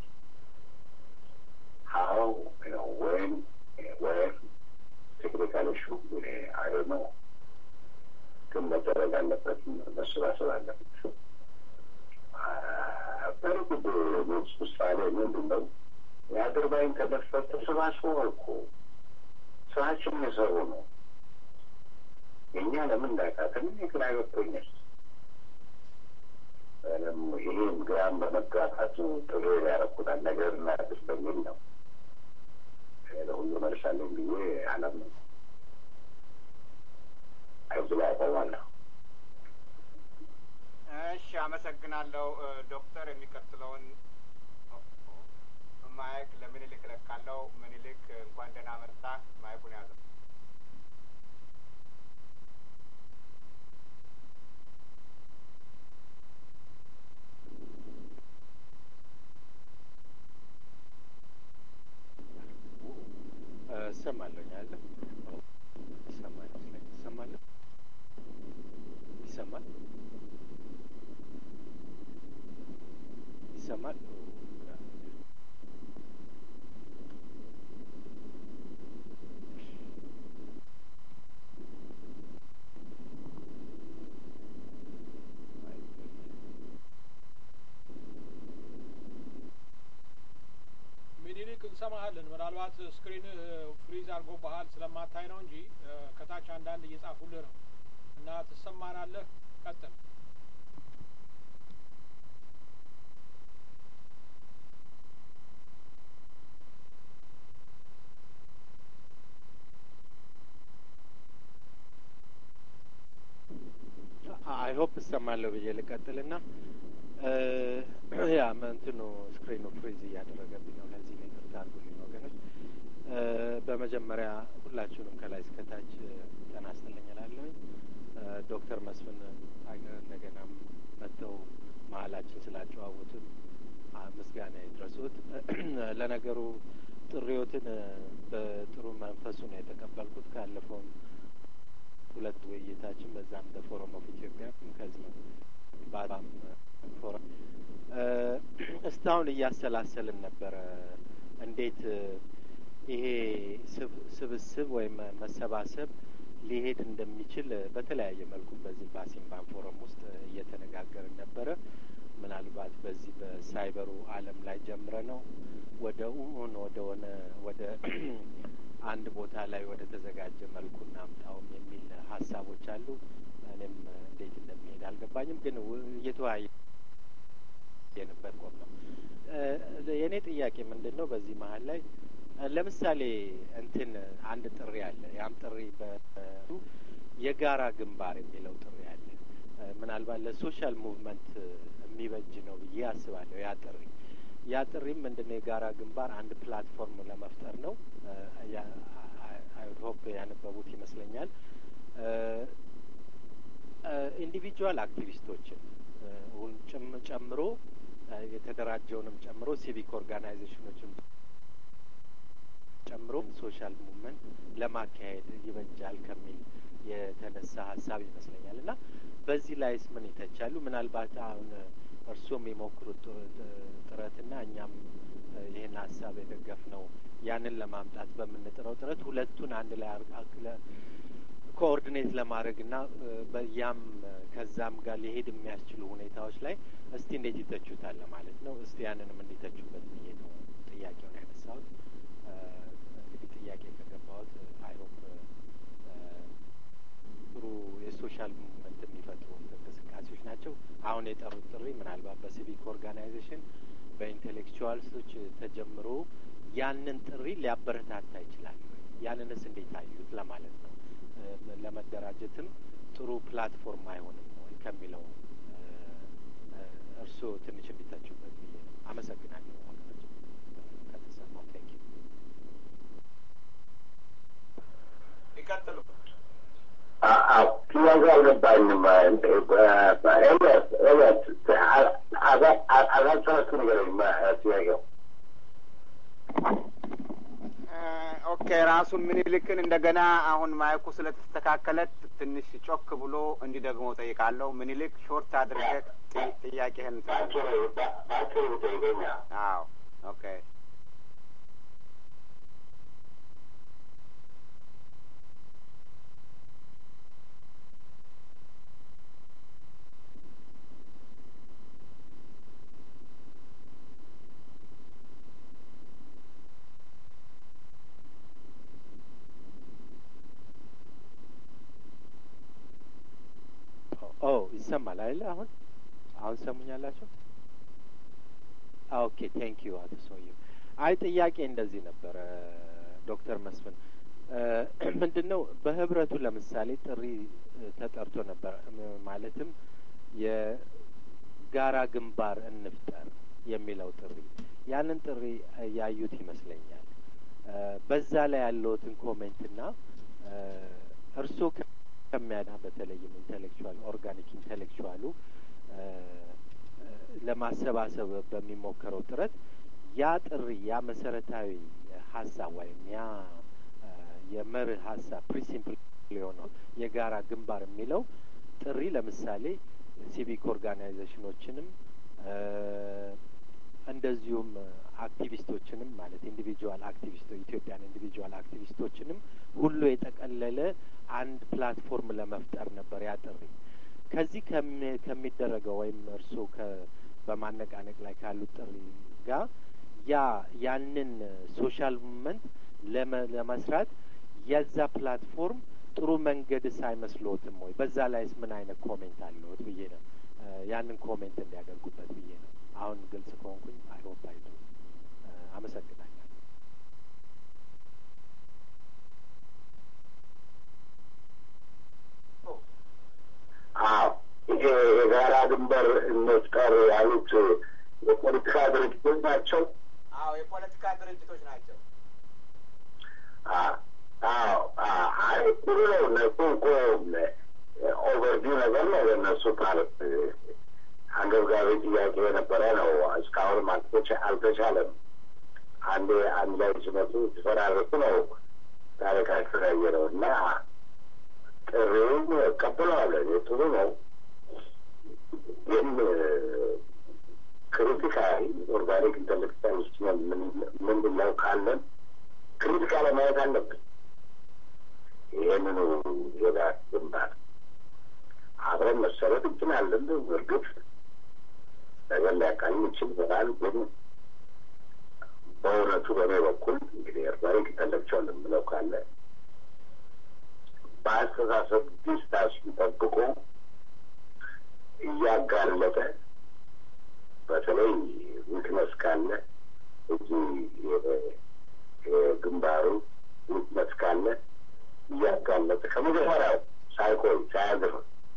How, you know, when, where, technical issue, I don't know. ግን መደረግ አለበት፣ መሰባሰብ አለበት። በርግጥ ምሳሌ ምንድን ነው? የአድርባይን ከመድፈር ተሰባስበው እኮ ስራችን የሰሩ ነው። እኛ ለምን እንዳቃተን ግራ ገብቶኛል። ይህም ግራም በመጋፋት ጥሩ ያረኩታል ነገር እናድስ በሚል ነው። ለሁሉ መልሳለሁ ብዬ አላምንም። ከዚህ ላይ አቆማለሁ። እሺ፣ አመሰግናለሁ ዶክተር። የሚቀጥለውን ማይክ ለምኒልክ እለቃለሁ። ምኒልክ እንኳን ደህና መጣ። ማይኩን ያዘው። እሰማለሁ አለ ይሰማል ይመስለኛል። ይሰማል ይሰማል ይሰማል። ሚኒሊክ እንሰማሃለን። ምናልባት ስክሪን ፍሪዝ አድርጎ ባህል ስለማታይ ነው እንጂ ከታች አንዳንድ እየጻፉልህ ነው እና ትሰማናለህ። ቀጥል። አይ ሆፕ እሰማለሁ ብዬ ልቀጥልና ያ እንትኑ ስክሪኑ ፍሪዝ እያደረገብኝ ነው። ለዚህ ነው ይቅርታ አድርጉልኝ ወገኖች። በመጀመሪያ ሁላችሁንም ከላይ እስከታች ጤና ይስጥልኝ እላለሁኝ። ዶክተር መስፍን እንደገናም መጥተው መሀላችን ስላጨዋወቱን ምስጋና ይድረሱት። ለነገሩ ጥሪዎትን በጥሩ መንፈሱ ነው የተቀበልኩት። ካለፈውም ሁለት ውይይታችን በዛም በፎረም ኦፍ ኢትዮጵያ ከዚህ ባም ፎረም እስካሁን እያሰላሰልን ነበረ እንዴት ይሄ ስብስብ ወይም መሰባሰብ ሊሄድ እንደሚችል በተለያየ መልኩ በዚህ በአሲምባን ፎረም ውስጥ እየተነጋገርን ነበረ። ምናልባት በዚህ በሳይበሩ ዓለም ላይ ጀምረ ነው ወደ ኡን ወደ ሆነ ወደ አንድ ቦታ ላይ ወደ ተዘጋጀ መልኩ እናምጣውም የሚል ሀሳቦች አሉ። እኔም እንዴት እንደሚሄድ አልገባኝም፣ ግን እየተወያየ የንበት ቆም ነው። የእኔ ጥያቄ ምንድን ነው? በዚህ መሀል ላይ ለምሳሌ እንትን አንድ ጥሪ አለ። ያም ጥሪ በ የጋራ ግንባር የሚለው ጥሪ አለ። ምናልባት ለሶሻል ሙቭመንት የሚበጅ ነው ብዬ አስባለሁ። ያ ጥሪ ያ ጥሪም ምንድን ነው? የጋራ ግንባር አንድ ፕላትፎርም ለመፍጠር ነው። አይሁድ ሆፕ ያነበቡት ይመስለኛል። ኢንዲቪጁዋል አክቲቪስቶችን ጨምሮ የተደራጀውንም ጨምሮ ሲቪክ ኦርጋናይዜሽኖችን ጨምሮ ሶሻል ሙቭመንት ለማካሄድ ይበጃል ከሚል የተነሳ ሀሳብ ይመስለኛል እና በዚህ ላይስ ምን ይተቻሉ? ምናልባት አሁን እርሱም የሞክሩት ጥረትና እኛም ይህን ሀሳብ የደገፍ ነው ያንን ለማምጣት በምንጥረው ጥረት ሁለቱን አንድ ላይ አክለ ኮኦርዲኔት ለማድረግ እና በያም ከዛም ጋር ሊሄድ የሚያስችሉ ሁኔታዎች ላይ እስቲ እንዴት ይተቹታል ማለት ነው። እስቲ ያንንም እንዲተቹበት ብዬ ነው ጥያቄውን ያነሳሁት። እንግዲህ ጥያቄ ከገባሁት አይሆፕ ጥሩ የሶሻል ሙቭመንት የሚፈጥሩ እንቅስቃሴዎች ናቸው። አሁን የጠሩት ጥሪ ምናልባት በሲቪክ ኦርጋናይዜሽን በኢንቴሌክቹዋልሶች ተጀምሮ ያንን ጥሪ ሊያበረታታ ይችላል። ያንንስ እንዴት አዩት ለማለት ነው። ለመደራጀትም ጥሩ ፕላትፎርም አይሆንም ወይ ከሚለው እርስዎ ትንሽ እንዲተቹበት ብዬ ነው። አመሰግናለሁ። ወገኖች ከተሰማው ቴንክ ዩ ይቀጥሉ። ጥያቄ አልገባኝም። ኤልያስ ኤልያስ አዛቸዋችሁ ንገረኝ ጥያቄው ኦኬ ራሱን ምኒልክን እንደገና አሁን ማይኩ ስለተስተካከለ ትንሽ ጮክ ብሎ እንዲደግሞ ጠይቃለሁ። ምኒልክ ሾርት አድርገህ ጥያቄህን አዎ ኦኬ ኦ ይሰማል አይደለ? አሁን አሁን ሰሙኛላችሁ? ኦኬ ቴንክ ዩ አቶ ሰውዬው። አይ ጥያቄ እንደዚህ ነበረ ዶክተር መስፍን ምንድን ነው በህብረቱ ለምሳሌ ጥሪ ተጠርቶ ነበር። ማለትም የጋራ ግንባር እንፍጠር የሚለው ጥሪ ያንን ጥሪ ያዩት ይመስለኛል። በዛ ላይ ያለውትን ኮሜንትና እርስዎ ከሚያዳ በተለይም ኢንቴሌክቹዋል ኦርጋኒክ ኢንቴሌክቹዋሉ ለማሰባሰብ በሚሞከረው ጥረት ያ ጥሪ ያ መሰረታዊ ሀሳብ ወይም ያ የመርህ ሀሳብ ፕሪንሲፕል የሆነው የጋራ ግንባር የሚለው ጥሪ ለምሳሌ ሲቪክ ኦርጋናይዜሽኖችንም እንደዚሁም አክቲቪስቶችንም ማለት ኢንዲቪጁዋል አክቲቪስቶች ኢትዮጵያን ኢንዲቪጁዋል አክቲቪስቶችንም ሁሉ የጠቀለለ አንድ ፕላትፎርም ለመፍጠር ነበር ያ ጥሪ። ከዚህ ከሚደረገው ወይም እርስዎ በማነቃነቅ ላይ ካሉት ጥሪ ጋር ያ ያንን ሶሻል ሙቭመንት ለመስራት የዛ ፕላትፎርም ጥሩ መንገድስ አይመስልዎትም ወይ? በዛ ላይስ ምን አይነት ኮሜንት አለዎት ብዬ ነው ያንን ኮሜንት እንዲያደርጉበት ብዬ ነው። አሁን ግልጽ ከሆንኩኝ አይሆፕ አይዱ አመሰግናለሁ። አዎ ይሄ የጋራ ድንበር እንፍጠር ያሉት የፖለቲካ ድርጅቶች ናቸው። አዎ የፖለቲካ ድርጅቶች ናቸው። አዎ አይ ጥሩ ነው። እነሱ እኮ ኦቨርቪው ነገር ነው ለእነሱ ማለት አንገብጋቢ ጥያቄ የነበረ ነው። እስካሁንም አልተቻለም። አንዴ አንድ ላይ ሲመጡ ሲፈራረሱ ነው ታሪካቸው ያየ ነው እና ጥሪውን እቀበለዋለሁ። ጥሩ ነው ግን ክሪቲካሊ ኦርጋኒክ ኢንተሌክቹዋል ውስጥ ምንድነው ካለን ክሪቲካ ለማየት አለብን። ይህንኑ የጋራ ግንባር አብረን መሰረት እንችላለን። እርግጥ ነገር ሊያቃኝ ይችል ይሆናል። ግን በእውነቱ በእኔ በኩል እንግዲህ ኦርጋኒክ ኢንተሌክቹዋል የምለው ካለ በአስተሳሰብ ዲስታንሱን ጠብቆ እያጋለጠ በተለይ ዊክነስ ካለ እዚህ ግንባሩ ዊክነስ ካለ እያጋለጠ ከመጀመሪያው ሳይቆይ ሳያዝር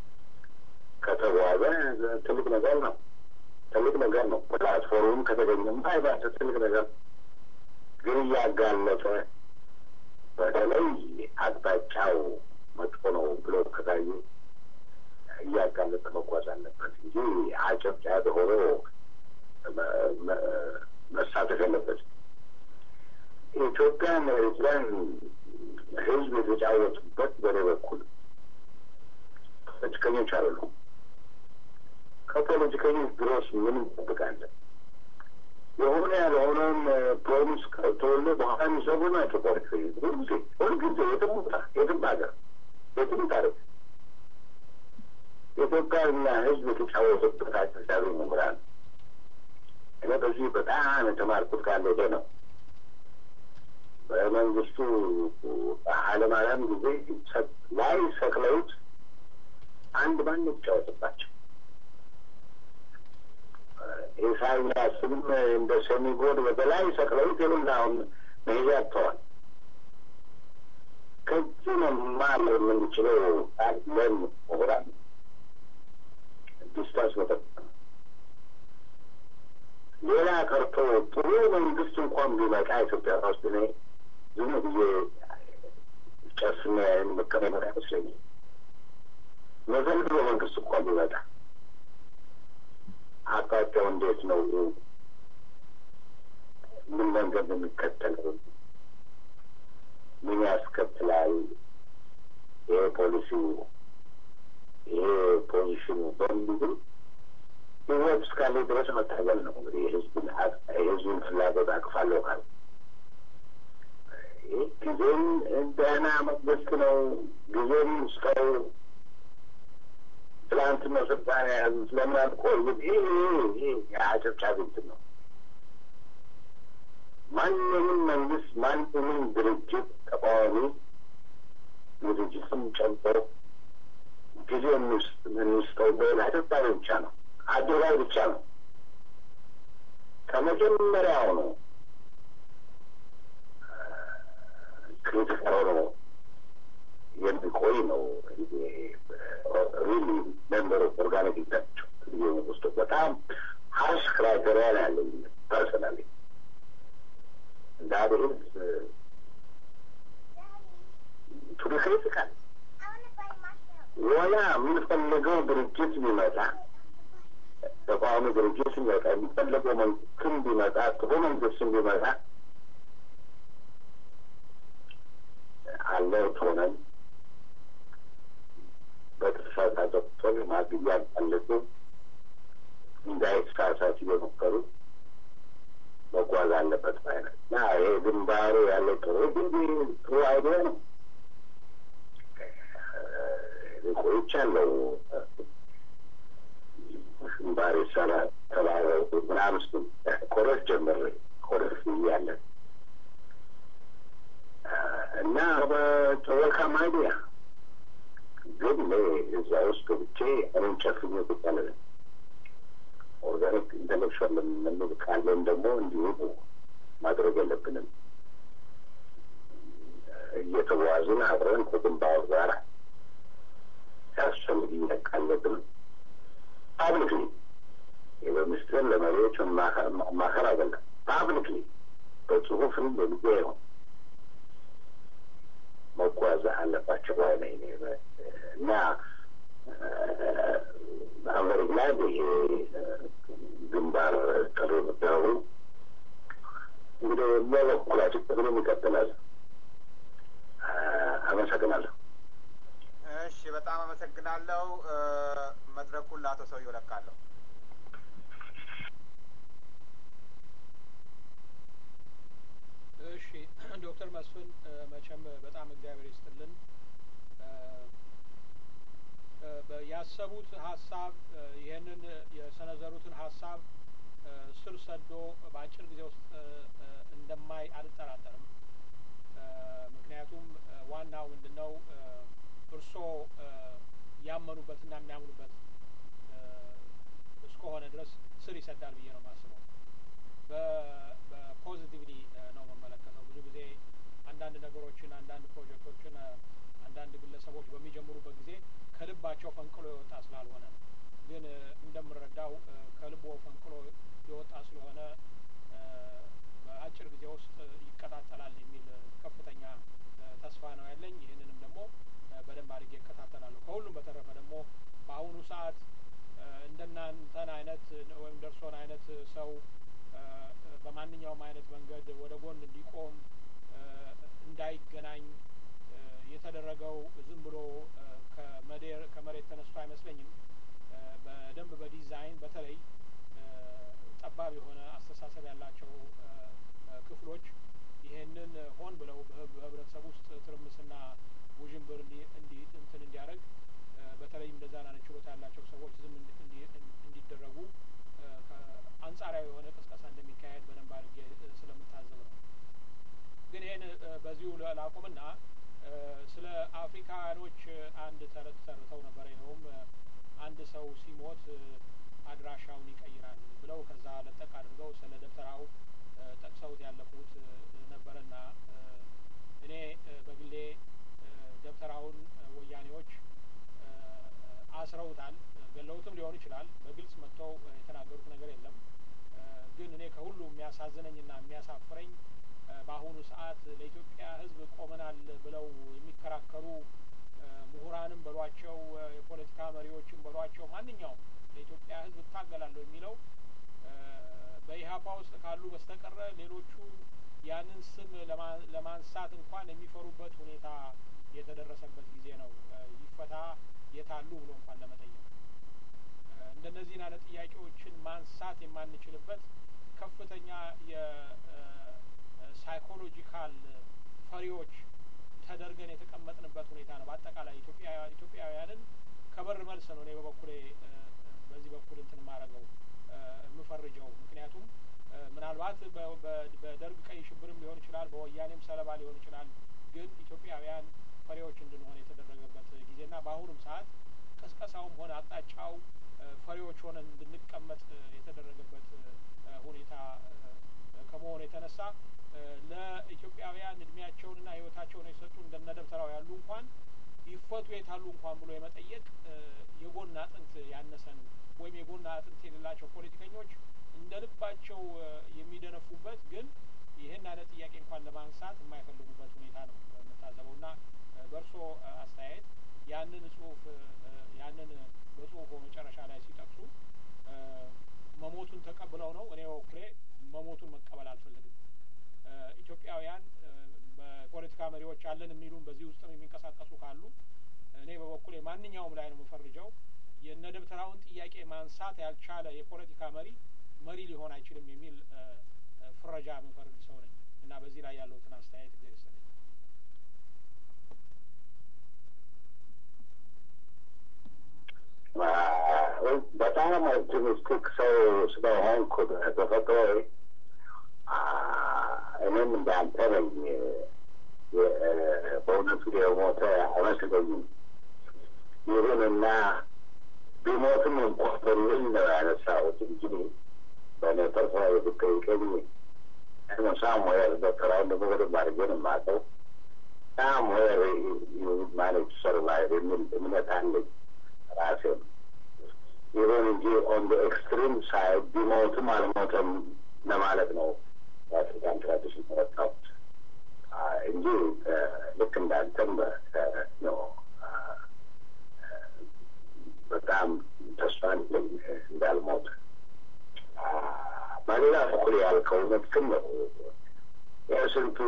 ከተጓዘ ትልቅ ነገር ነው። ትልቅ ነገር ነው። ፕላትፎርሙም ከተገኘማ አይባሰ ትልቅ ነገር ግን እያጋለጠ በተለይ አቅጣጫው መጥፎ ነው ብሎ ከታየ እያጋለጠ መጓዝ አለበት እንጂ አጨብጫቢ ሆኖ መሳተፍ የለበት። ኢትዮጵያን ኤርትራን ህዝብ የተጫወቱበት በኔ በኩል ፖለቲከኞች አሉ። ከፖለቲከኞች ድሮስ ምን እንጠብቃለን? የሆነ ያልሆነውን ፕሮሚስ ከተወለ በኋላ የሚሰሩ ናቸው ፖለቲከኞች። ሁልጊዜ ሁልጊዜ የትም ቦታ የትም ሀገር የትም ታሪክ የኢትዮጵያና ህዝብ የተጫወቱበት አስተሳቢ መምህራን እኔ በዚህ በጣም የተማርኩት ካለ ይሄ ነው። በመንግስቱ ኃይለማርያም ጊዜ ላይ ሰቅለውት አንድ ማን የተጫወትባቸው ኢሳያስም እንደ ሰሚጎድ በተለይ ሰቅለውት ይሉና አሁን መሄጃ አጥተዋል። ከዚህ መማር የምንችለው አለን ምሁራን ዲስታንስ መጠበቅ ነው። ሌላ ቀርቶ ጥሩ መንግስት እንኳን ቢመጣ ኢትዮጵያ ውስጥ እኔ ዝም ብዬ ጨስሜ መቀመጥ አይመስለኝም። መዘንድሮ መንግስት እንኳን ቢመጣ አቅጣጫው እንዴት ነው? ምን መንገድ ነው የሚከተለው? ምን ያስከትላል? ይሄ ፖሊሲው፣ ይሄ ፖዚሽኑ በሚሉ ህይወት እስካለ ድረስ መታገል ነው። እንግዲህ የህዝብን የህዝብን ፍላጎት አቅፋለሁ ካል ጊዜም ደህና መንግስት ነው። ጊዜም ሰው ትላንትና ስልጣን የያዙት ለምን አልቆ ይሄ ይሄ የአጨብጫቢ እንትን ነው። ማንንም መንግስት ማንንም ድርጅት ተቃዋሚ ድርጅትም ጨምሮ ጊዜ የምንስጠው ለአጨብጫቢ ብቻ ነው፣ አድርባይ ብቻ ነው። ከመጀመሪያው ነው ክሪቲካል ሆኖ የሚቆይ ነው። ሪሊ ሜምበር ኦፍ ኦርጋኒክ ናቸው ውስጥ በጣም ሀርሽ ክራይቴሪያ ነው ያለኝ ፐርሰናሊ እንደ ሀገር ቱ ቢ ክሪቲካል ወላ የምንፈልገው ድርጅት ቢመጣ ተቃዋሚ ድርጅት ቢመጣ የሚፈለገው መንግስትም ቢመጣ ጥሩ መንግስትም ቢመጣ አለርት ሆነን በተሳሳተ ቁጥር ማግያ ያለጡ እንዳይሳሳት እየሞከሩ መጓዝ አለበት ባይነት እና ይሄ ግንባሩ ያለው ጥሩ ግን ጥሩ አይዲያ ነው። ቆይቻለሁ ግንባር ይሰራ ተባለው ምናምን ስ ኮረስ ጀምሬ ኮረስ እያለን እና በወልካም አይዲያ ግን እዛ ውስጥ ገብቼ እኔን ጨፍኜ ቁጭ አልልም። ኦርጋኒክ ኢንተሌክቹዋል የምንል ካለን ደግሞ እንዲሁ ማድረግ የለብንም። እየተዋዝን አብረን ከግንባር ጋር ሲያስፈልግ እያቃለብን ፓብሊክሊ በምስጢር ለመሪዎች ማከር አይደለም። ፓብሊክሊ በጽሁፍም በሚዲያ ይሆን መጓዝ አለባቸው ባይ ነኝ እና አመሪ ላይ ይሄ ግንባር ጥሪ መደረጉ እንግዲህ በበኩላችን ጥቅም ይቀጥላል። አመሰግናለሁ። እሺ፣ በጣም አመሰግናለሁ። መድረኩን ለአቶ ሰውዬው ለቃለሁ። እሺ ዶክተር መስፍን መቼም በጣም እግዚአብሔር ይስጥልን። ያሰቡት ሀሳብ ይህንን የሰነዘሩትን ሀሳብ ስር ሰዶ በአጭር ጊዜ ውስጥ እንደማይ አልጠራጠርም። ምክንያቱም ዋናው ምንድን ነው እርስዎ ያመኑበትና የሚያምኑበት እስከሆነ ድረስ ስር ይሰዳል ብዬ ነው የማስበው። በፖዚቲቭሊ ነው የምመለከተው። ብዙ ጊዜ አንዳንድ ነገሮችን፣ አንዳንድ ፕሮጀክቶችን አንዳንድ ግለሰቦች በሚጀምሩበት ጊዜ ከልባቸው ፈንቅሎ የወጣ ስላልሆነ ነው። ግን እንደምረዳው ከልቦ ፈንቅሎ የወጣ ስለሆነ በአጭር ጊዜ ውስጥ ይቀጣጠላል የሚል ከፍተኛ ተስፋ ነው ያለኝ። ይህንንም ደግሞ በደንብ አድርጌ እከታተላለሁ። ከሁሉም በተረፈ ደግሞ በአሁኑ ሰዓት እንደናንተን አይነት ወይም ደርሶን አይነት ሰው በማንኛውም አይነት መንገድ ወደ ጎን እንዲቆም እንዳይገናኝ የተደረገው ዝም ብሎ ከመሬት ተነስቶ አይመስለኝም። በደንብ በዲዛይን በተለይ ጠባብ የሆነ አስተሳሰብ ያላቸው ክፍሎች ይሄንን ሆን ብለው በህብረተሰብ ውስጥ ትርምስና ውዥንብር እንዲ እንትን እንዲያደርግ በተለይም እንደዛ አይነት ችሎታ ያላቸው ሰዎች ዝም እንዲደረጉ አንጻራዊ የሆነ ቅስቀሳ እንደሚካሄድ በደንብ አድርጌ ስለምታዘብ ነው። ግን ይህን በዚሁ ላቁምና ስለ አፍሪካኖች አንድ ተረት ተርተው ነበር። ይኸውም አንድ ሰው ሲሞት አድራሻውን ይቀይራል ብለው ከዛ ለጠቅ አድርገው ስለ ደብተራው ጠቅሰውት ያለፉት ነበረና እኔ በግሌ ደብተራውን ወያኔዎች አስረውታል። ገለውትም ሊሆን ይችላል። በግልጽ መጥተው የተናገሩት ነገር የለም። ግን እኔ ከሁሉ የሚያሳዝነኝና የሚያሳፍረኝ በአሁኑ ሰዓት ለኢትዮጵያ ሕዝብ ቆመናል ብለው የሚከራከሩ ምሁራንም በሏቸው የፖለቲካ መሪዎችም በሏቸው ማንኛውም ለኢትዮጵያ ሕዝብ እታገላለሁ የሚለው በኢህአፓ ውስጥ ካሉ በስተቀረ ሌሎቹ ያንን ስም ለማንሳት እንኳን የሚፈሩበት ሁኔታ የተደረሰበት ጊዜ ነው። ይፈታ የታሉ ብሎ እንኳን ለመጠየቅ እንደነዚህን አይነት ጥያቄዎችን ማንሳት የማንችልበት ከፍተኛ የሳይኮሎጂካል ፈሪዎች ተደርገን የተቀመጥንበት ሁኔታ ነው። በአጠቃላይ ኢትዮጵያውያንን ከበር መልስ ነው እኔ በበኩሌ በዚህ በኩል እንትን ማረገው የምፈርጀው። ምክንያቱም ምናልባት በደርግ ቀይ ሽብርም ሊሆን ይችላል፣ በወያኔም ሰለባ ሊሆን ይችላል። ግን ኢትዮጵያውያን ፈሪዎች እንድንሆን የተደረገበት ጊዜና በአሁኑም ሰዓት ቀስቀሳውም ሆነ አቅጣጫው ፈሪዎች ሆነን እንድንቀመጥ የተደረገበት ሁኔታ ከመሆኑ የተነሳ ለኢትዮጵያውያን እድሜያቸውንና ሕይወታቸውን የሰጡ እንደነ ደብተራው ያሉ እንኳን ይፈቱ የታሉ እንኳን ብሎ የመጠየቅ የጎን አጥንት ያነሰን ወይም የጎን አጥንት የሌላቸው ፖለቲከኞች እንደ ልባቸው የሚደነፉበት ግን ይህን አይነት ጥያቄ እንኳን ለማንሳት የማይፈልጉበት ሁኔታ ነው የምታዘበው እና በእርሶ አስተያየት ያንን ጽሁፍ ያንን በጽሁፉ መጨረሻ ላይ ሲጠቅሱ መሞቱን ተቀብለው ነው። እኔ በበኩሌ መሞቱን መቀበል አልፈልግም። ኢትዮጵያውያን በፖለቲካ መሪዎች አለን የሚሉም በዚህ ውስጥም የሚንቀሳቀሱ ካሉ እኔ በበኩሌ ማንኛውም ላይ ነው የምፈርጀው። የነ ደብተራውን ጥያቄ ማንሳት ያልቻለ የፖለቲካ መሪ መሪ ሊሆን አይችልም የሚል ፍረጃ የምፈርድ ሰው ነኝ እና በዚህ ላይ ያለውትን አስተያየት ጊዜ ይስጥልኝ። በጣም ኦፕቲሚስቲክ ሰው ስለሆንኩ በተፈጥሮ እኔም እንዳንተ ነኝ። በእውነቱ የሞተ አይመስለኝም። ይሁንና ቢሞትም እንኳን በሚል ነው ያነሳሁት እንጂ በእኔ ፐርሰናል ብትጠይቀኝ ሳምዌር ዶክተራውን ደግሞ በደንብ አድርጌ ነው የማውቀው። ሳምዌር ማኔጅ ሰርቫይቭ የሚል እምነት አለኝ ራሴ ነው። ይሁን እንጂ ኦን ደ ኤክስትሪም ሳይድ ቢሞትም አልሞተም ለማለት ነው የአፍሪካን ትራዲሽን ተረጣሁት እንጂ ልክ እንዳንተም ነው በጣም ተስፋ እንዳልሞት። በሌላ በኩል ያልከው እውነትም ነው። የስንቱ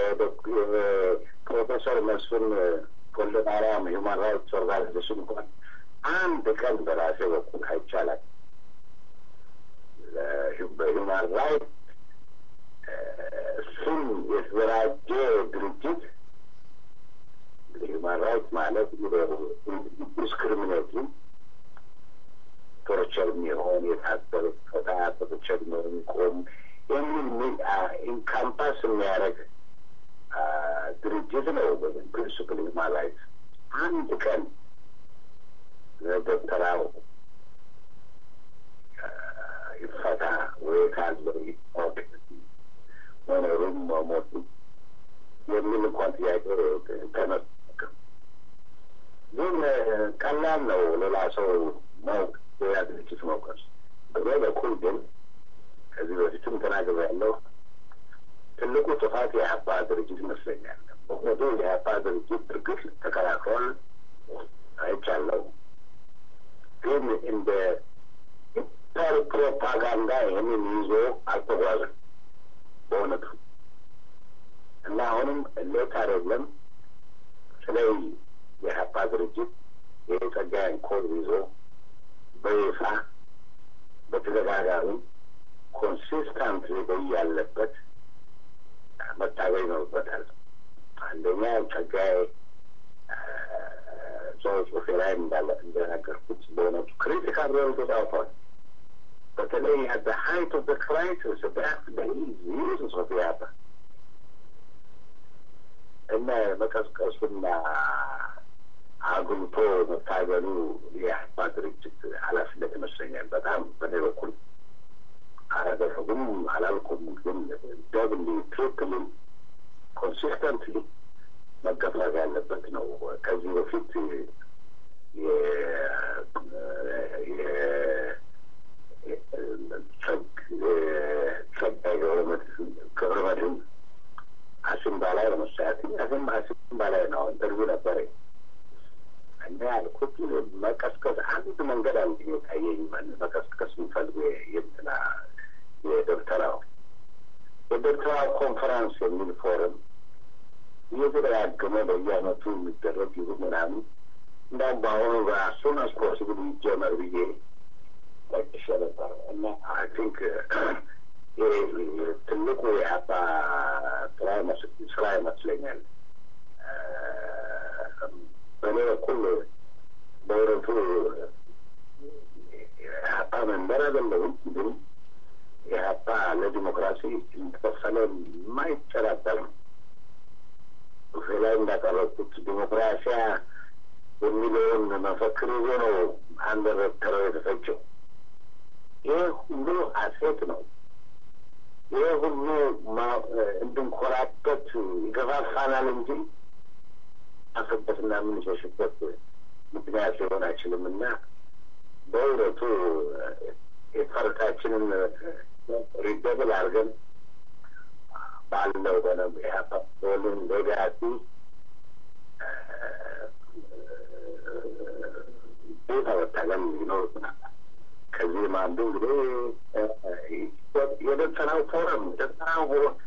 ፕሮፌሰር መስፍን ወልደ ማርያም ሂውማን ራይትስ ኦርጋናይዜሽን እንኳን አንድ ቀን በራሴ በኩል አይቻላል በሂውማን ራይት ስም የተደራጀ ድርጅት ሂውማን ራይት ማለት ዲስክሪሚኔቲቭ ቶርቸር የሚሆን የታሰረ ፈታ ቶርቸር የሚቆም የሚል ኢንካምፓስ የሚያደርግ ድርጅት ነው። ፕሪንስፕል ሂውማን ራይት አንድ ቀን ደብተራው ይፈታ ወይ ካለው ይታወቅ መኖሩም መሞቱ የሚል እንኳን ጥያቄ ተነስተው ግን ቀላል ነው ሌላ ሰው ማወቅ ሌላ ድርጅት መውቀስ። በዛ በኩል ግን ከዚህ በፊትም ተናግሬያለሁ። ትልቁ ጥፋት የኢህአፓ ድርጅት ይመስለኛል። ምክንያቱ የኢህአፓ ድርጅት እርግጥ ተከራክሯል፣ አይቻለሁ። ግን እንደ ኢንተር ፕሮፓጋንዳ ይህንን ይዞ አልተጓዘም በእውነቱ እና አሁንም ሌት አይደለም ስለይ የኢህአፓ ድርጅት የጸጋዬን ኮድ ይዞ በይፋ በተደጋጋሚ ኮንሲስታንት ያለበት መታገኝ ይኖርበታል። አንደኛ ጸጋዬ ሰው ጽሁፌ ላይ እንዳለ እንደነገርኩት በእውነቱ ክሪቲካል ሮል ተጫውቷል። በተለይ አት ሀይት ኦፍ ክራይሲስ ዳት ዩዝስ ኦፍ ያበ እና መቀስቀሱና አጉልቶ መታገሉ የኢህአፓ ድርጅት ኃላፊነት ይመስለኛል። በጣም በኔ በኩል አላደረጉም አላልኩም፣ ግን ደብሊ ትሪፕሊ ኮንሲስተንትሊ መገፋት ያለበት ነው። ከዚህ በፊት ጸጋዬ ገብረመድህን አሲምባ ላይ ለመሳያት አሲም አሲምባ ላይ ነው ኢንተርቪው ነበረኝ እና ያልኩት መቀስቀስ አንድ መንገድ አንድ ታየኝ። መቀስቀስ የሚፈልጉ የእንትና የዶክተራው የዶክተራ ኮንፈረንስ የሚል ፎረም እየተደጋገመ በየአመቱ የሚደረግ ይሁን ምናምን እንዳውም በአሁኑ በአሱን አስ ፖሲብል ይጀመር ብዬ ጠቅሼ ነበር እና አይ ቲንክ ትልቁ የአባ ስራ ይመስለኛል። በእኔ በኩል በእውነቱ የሀፓ መንበር አይደለሁም፣ ግን የሀፓ ለዲሞክራሲ እንደተከፈለ የማይጠራጠር ነው። ላይ እንዳቀረብኩት ዲሞክራሲያ የሚለውን መፈክር ይዞ ነው አንድ ረተረው የተፈጀው። ይህ ሁሉ ሀሴት ነው። ይህ ሁሉ እንድንኮራበት ይገፋፋናል እንጂ አፍበትና የምንሸሽበት ምክንያት ሊሆን አይችልም እና በእውነቱ የፈረታችንን ሪደብል አድርገን ባለው በነ ኢህአፓን ሌጋሲ ቤት መታገል ይኖርብናል። ከዚህም አንዱ እንግዲህ የደፈናው ፎረም ደፈናው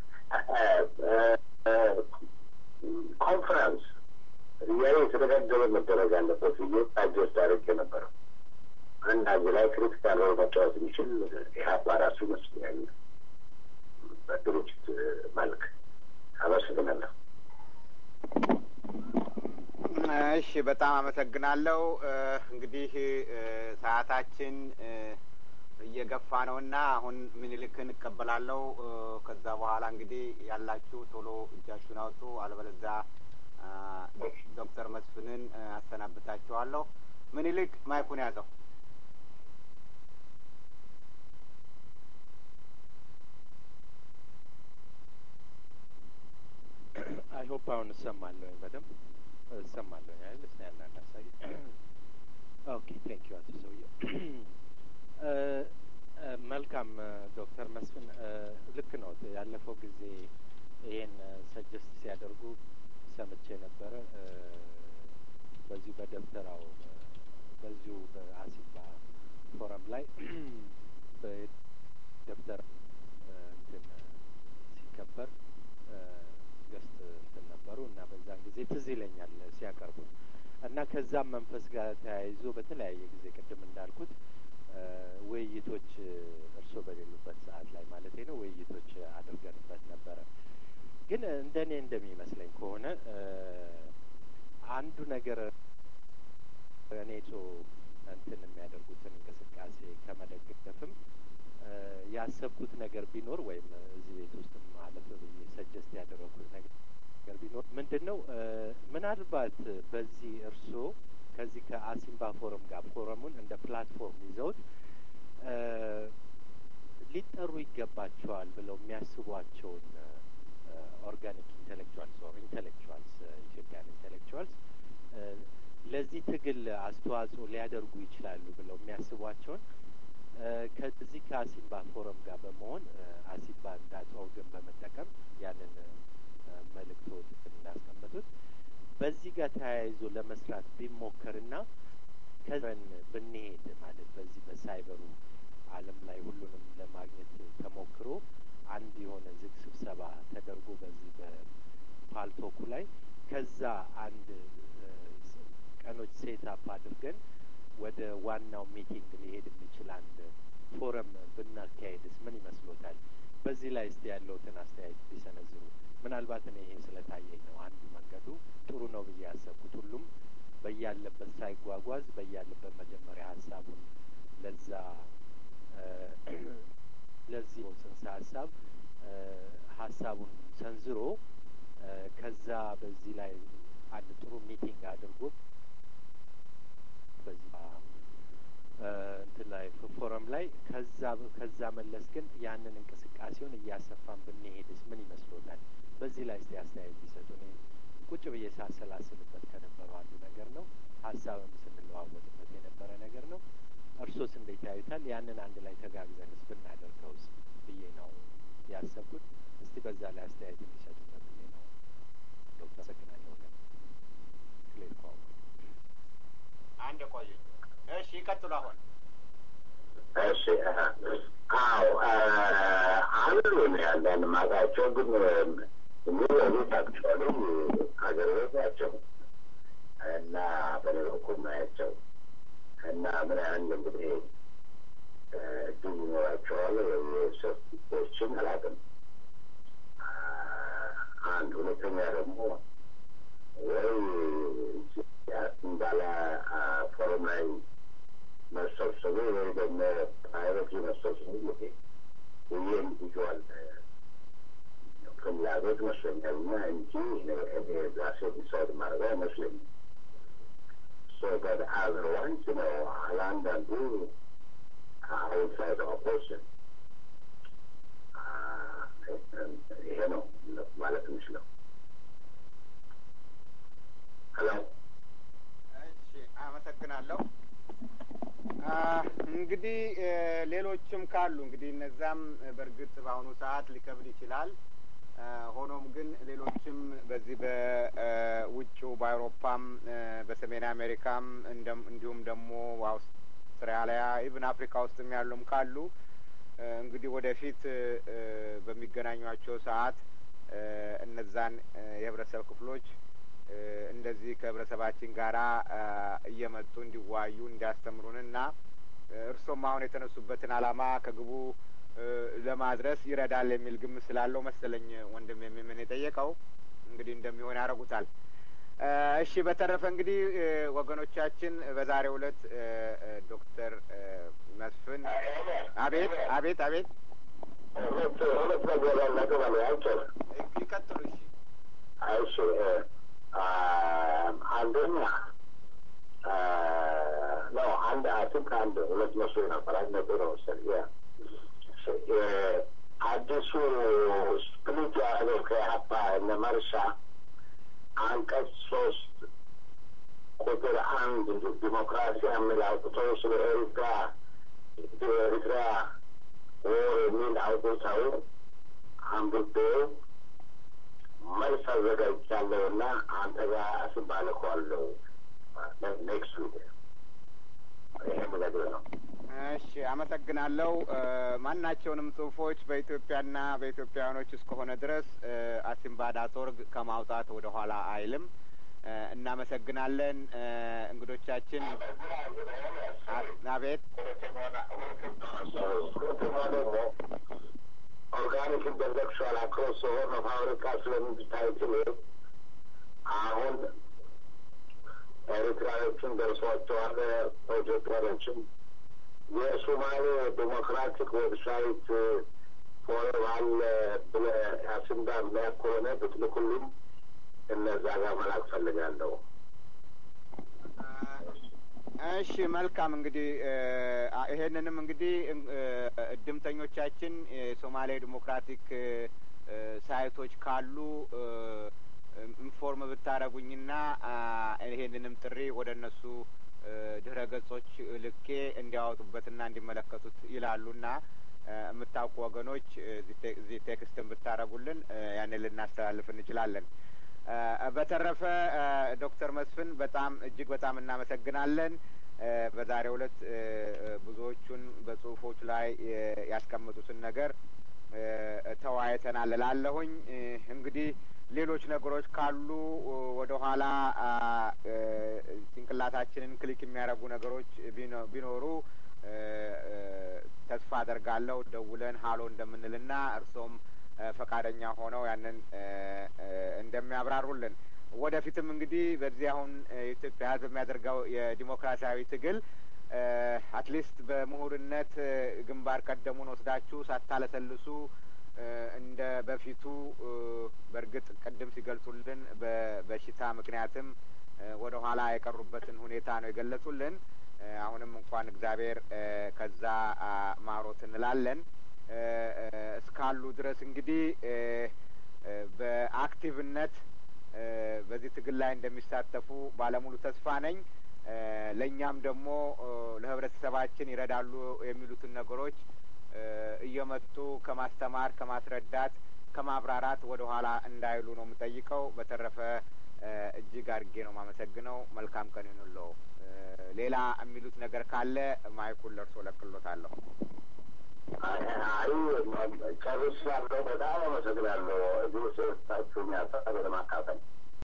ኮንፈረንስ እያለ የተደጋገበ መደረግ አለበት ብዬ አጀስት አድርጌ ነበረው። አንድ አዚ ላይ ክሪቲካል ሮል መጫወት የሚችል ኢህአፓ ራሱ ይመስለኛል በድርጅት መልክ። አመሰግናለሁ። እሺ፣ በጣም አመሰግናለሁ። እንግዲህ ሰዓታችን እየገፋ ነው እና አሁን ምኒልክን እቀበላለሁ። ከዛ በኋላ እንግዲህ ያላችሁ ቶሎ እጃችሁን አውጡ፣ አለበለዚያ ዶክተር መስፍንን አሰናብታችኋለሁ። ምኒልክ ማይኩን ያዘው። አይ ሆፕ አሁን እሰማለሁኝ በደንብ እሰማለሁኝ አይደል? እስኪ አንዳንድ አሳይ። ኦኬ ቴንክ ዩ አቶ ሰውዬው። መልካም ዶክተር መስፍን ልክ ነው። ያለፈው ጊዜ ይሄን ሰጀስት ሲያደርጉ ሰምቼ ነበረ። በዚሁ በደብተራው በዚሁ በአሲባ ፎረም ላይ በደብተር እንትን ሲከበር ገስት እንትን ነበሩ እና በዛን ጊዜ ትዝ ይለኛል ሲያቀርቡ እና ከዛም መንፈስ ጋር ተያይዞ በተለያየ ጊዜ ቅድም እንዳልኩት ውይይቶች እርስዎ በሌሉበት ሰዓት ላይ ማለት ነው ውይይቶች አድርገንበት ነበረ። ግን እንደ እኔ እንደሚመስለኝ ከሆነ አንዱ ነገር እኔ ሶ እንትን የሚያደርጉትን እንቅስቃሴ ከመደገፍም ያሰብኩት ነገር ቢኖር ወይም እዚህ ቤት ውስጥ ማለት ብዬ ሰጀስት ያደረግኩት ነገር ቢኖር ምንድን ነው ምናልባት በዚህ እርስዎ ከዚህ ከአሲምባ ፎረም ጋር ፎረሙን እንደ ፕላትፎርም ይዘውት ሊጠሩ ይገባቸዋል ብለው የሚያስቧቸውን ኦርጋኒክ ኢንቴሌክቹዋልስ ኦር ኢንቴሌክቹዋልስ ኢትዮጵያን ኢንቴሌክቹዋልስ ለዚህ ትግል አስተዋጽኦ ሊያደርጉ ይችላሉ ብለው የሚያስቧቸውን ከዚህ ከአሲምባ ፎረም ጋር በመሆን አሲምባ እንዳት ኦርገን በመጠቀም ያንን መልእክቶት እንዳስቀመጡት በዚህ ጋር ተያይዞ ለመስራት ቢሞከርና ከዘን ብንሄድ ማለት በዚህ በሳይበሩ ዓለም ላይ ሁሉንም ለማግኘት ተሞክሮ አንድ የሆነ ዝግ ስብሰባ ተደርጎ በዚህ በፓልቶኩ ላይ ከዛ አንድ ቀኖች ሴት አፕ አድርገን ወደ ዋናው ሚቲንግ ሊሄድ የሚችል አንድ ፎረም ብናካሄድስ ምን ይመስሎታል? በዚህ ላይ እስቲ ያለውትን አስተያየት ቢሰነዝሩ። ምናልባት እኔ ይሄ ስለታየኝ ነው አንዱ መንገዱ ጥሩ ነው ብዬ ያሰብኩት። ሁሉም በያለበት ሳይጓጓዝ በያለበት መጀመሪያ ሀሳቡን ለዛ ለዚህ ጽንሰ ሀሳብ ሀሳቡን ሰንዝሮ ከዛ በዚህ ላይ አንድ ጥሩ ሚቲንግ አድርጎ በዚህ እንትን ላይ ፎረም ላይ ከዛ ከዛ መለስ ግን ያንን እንቅስቃሴውን እያሰፋን ብንሄድስ ምን ይመስሎታል? በዚህ ላይ እስቲ አስተያየት ቢሰጡ። እኔ ቁጭ ብዬ ሳሰላስልበት ከነበረው አንዱ ነገር ነው። ሀሳብም ስንለዋወጥበት የነበረ ነገር ነው። እርሶስ እንዴት ያዩታል? ያንን አንድ ላይ ተጋግዘንስ ብናደርገውስ ብዬ ነው ያሰብኩት። እስቲ በዛ ላይ አስተያየት እንዲሰጡበት ብዬ ነው። ዶክተር አመሰግናለሁ። ግን ክሌር ቋንቋ አንድ ቆዩ። እሺ ይቀጥሉ። አሁን እሺ አዎ አሉ ነው ያለን ማቃቸው ግን የሚወሉት አክቹዋሊ ሀገር ቤት ናቸው እና በኔ በኩል ናያቸው እና ምን ያህል እንግዲህ እድል ይኖራቸዋል ሰፊዎችን አላውቅም። አንድ ሁለተኛ ደግሞ ወይ እንዳለ ፎረም ላይ መሰብሰቡ ወይ ደግሞ ፕራይቬት መሰብሰቡ ጊዜ ይህ ኢንዲቪጁዋል ፍላጎት መስለኛል እና እንጂ እኔ ራሴ ዲሳይድ ማድረግ አይመስለኝም። ሶ በት አዘርዋይዝ ነው ለአንዳንዱ አውትሳይድ ኦፖሽን ይሄ ነው ማለት የምችለው። ሄሎ እሺ፣ አመሰግናለሁ። እንግዲህ ሌሎችም ካሉ እንግዲህ እነዛም በእርግጥ በአሁኑ ሰዓት ሊከብድ ይችላል። ሆኖም ግን ሌሎችም በዚህ በውጭው በአውሮፓም በሰሜን አሜሪካም እንዲሁም ደግሞ አውስትራሊያ ኢቭን አፍሪካ ውስጥም ያሉም ካሉ እንግዲህ ወደፊት በሚገናኟቸው ሰዓት እነዛን የህብረተሰብ ክፍሎች እንደዚህ ከህብረተሰባችን ጋራ እየመጡ እንዲዋዩ እንዲያስተምሩንና እርሶም አሁን የተነሱበትን ዓላማ ከግቡ ለማድረስ ይረዳል የሚል ግምት ስላለው መሰለኝ ወንድም የሚምን የጠየቀው እንግዲህ እንደሚሆን ያደርጉታል። እሺ፣ በተረፈ እንግዲህ ወገኖቻችን በዛሬው ዕለት ዶክተር መስፍን አቤት አቤት አቤት ሁለት ሁለት ነገር ያናገር አለ አይቻል ይቀጥሉ። እሺ እሺ አንደኛ ነው አንድ አትክ አንድ ሁለት መስሎ ነበር አንድ ነበር መሰለኝ አዲሱ ስፕሊት ያደረገው ከኢህአፓ እነ መርሻ አንቀጽ ሶስት ቁጥር አንድ ዲሞክራሲ የሚል አውጥቶ ስለ ኤርትራ ኤርትራ ወር የሚል አውጥተው አንብቤው መልስ አዘጋጅቻለሁ እና አንተ ጋር አስባልከዋለሁ ኔክስት ዊክ ይሄ ምነግር ነው። እሺ አመሰግናለሁ። ማናቸውንም ጽሁፎች በኢትዮጵያና በኢትዮጵያውያኖች እስከሆነ ድረስ አሲምባ ዳት ኦርግ ከማውጣት ወደ ኋላ አይልም። እናመሰግናለን። እንግዶቻችን አቤት ኦርጋኒክ ኢንተሌክቹዋል አክሮስ ሆርን ኦፍ አፍሪካ ስለምታይትል አሁን ኤርትራዎችን ደርሷቸዋል። ኢትዮጵያኖችም የሶማሌ ዴሞክራቲክ ዌብሳይት ፎረም አለ ብለህ አስንዳ የሚያክ ከሆነ ብትልኩልኝ እነዛ ጋር መላክ ፈልጋለሁ። እሺ መልካም እንግዲህ ይሄንንም እንግዲህ እድምተኞቻችን የሶማሌ ዲሞክራቲክ ሳይቶች ካሉ ኢንፎርም ብታደረጉኝና ይሄንንም ጥሪ ወደ እነሱ ድህረ ገጾች ልኬ እንዲያወጡበትና እንዲመለከቱት ይላሉና የምታውቁ ወገኖች እዚህ ቴክስትን ብታደረጉልን ያንን ልናስተላልፍ እንችላለን። በተረፈ ዶክተር መስፍን በጣም እጅግ በጣም እናመሰግናለን። በዛሬው ዕለት ብዙዎቹን በጽሁፎች ላይ ያስቀመጡትን ነገር ተወያይተናል እላለሁኝ። እንግዲህ ሌሎች ነገሮች ካሉ ወደ ኋላ ጭንቅላታችንን ክሊክ የሚያደርጉ ነገሮች ቢኖሩ ተስፋ አደርጋለሁ ደውለን ሀሎ እንደምንልና እርሶም ፈቃደኛ ሆነው ያንን እንደሚያብራሩልን ወደፊትም እንግዲህ በዚህ አሁን የኢትዮጵያ ሕዝብ የሚያደርገው የዲሞክራሲያዊ ትግል አትሊስት በምሁርነት ግንባር ቀደሙን ወስዳችሁ ሳታለሰልሱ እንደ በፊቱ በእርግጥ ቅድም ሲገልጹልን በበሽታ ምክንያትም ወደ ኋላ የቀሩበትን ሁኔታ ነው የገለጹልን። አሁንም እንኳን እግዚአብሔር ከዛ ማሮት እንላለን። እስካሉ ድረስ እንግዲህ በአክቲቭነት በዚህ ትግል ላይ እንደሚሳተፉ ባለሙሉ ተስፋ ነኝ። ለእኛም ደግሞ ለህብረተሰባችን ይረዳሉ የሚሉትን ነገሮች እየመጡ ከማስተማር፣ ከማስረዳት፣ ከማብራራት ወደ ኋላ እንዳይሉ ነው የምጠይቀው። በተረፈ እጅግ አድርጌ ነው የማመሰግነው። መልካም ቀን ይሁንልዎ። ሌላ የሚሉት ነገር ካለ ማይኩን ለእርሶ ለቅሎታለሁ። አይ ጨርሻለሁ። በጣም አመሰግናለሁ እዚህ ስታችሁ የሚያሳብ ለማካፈል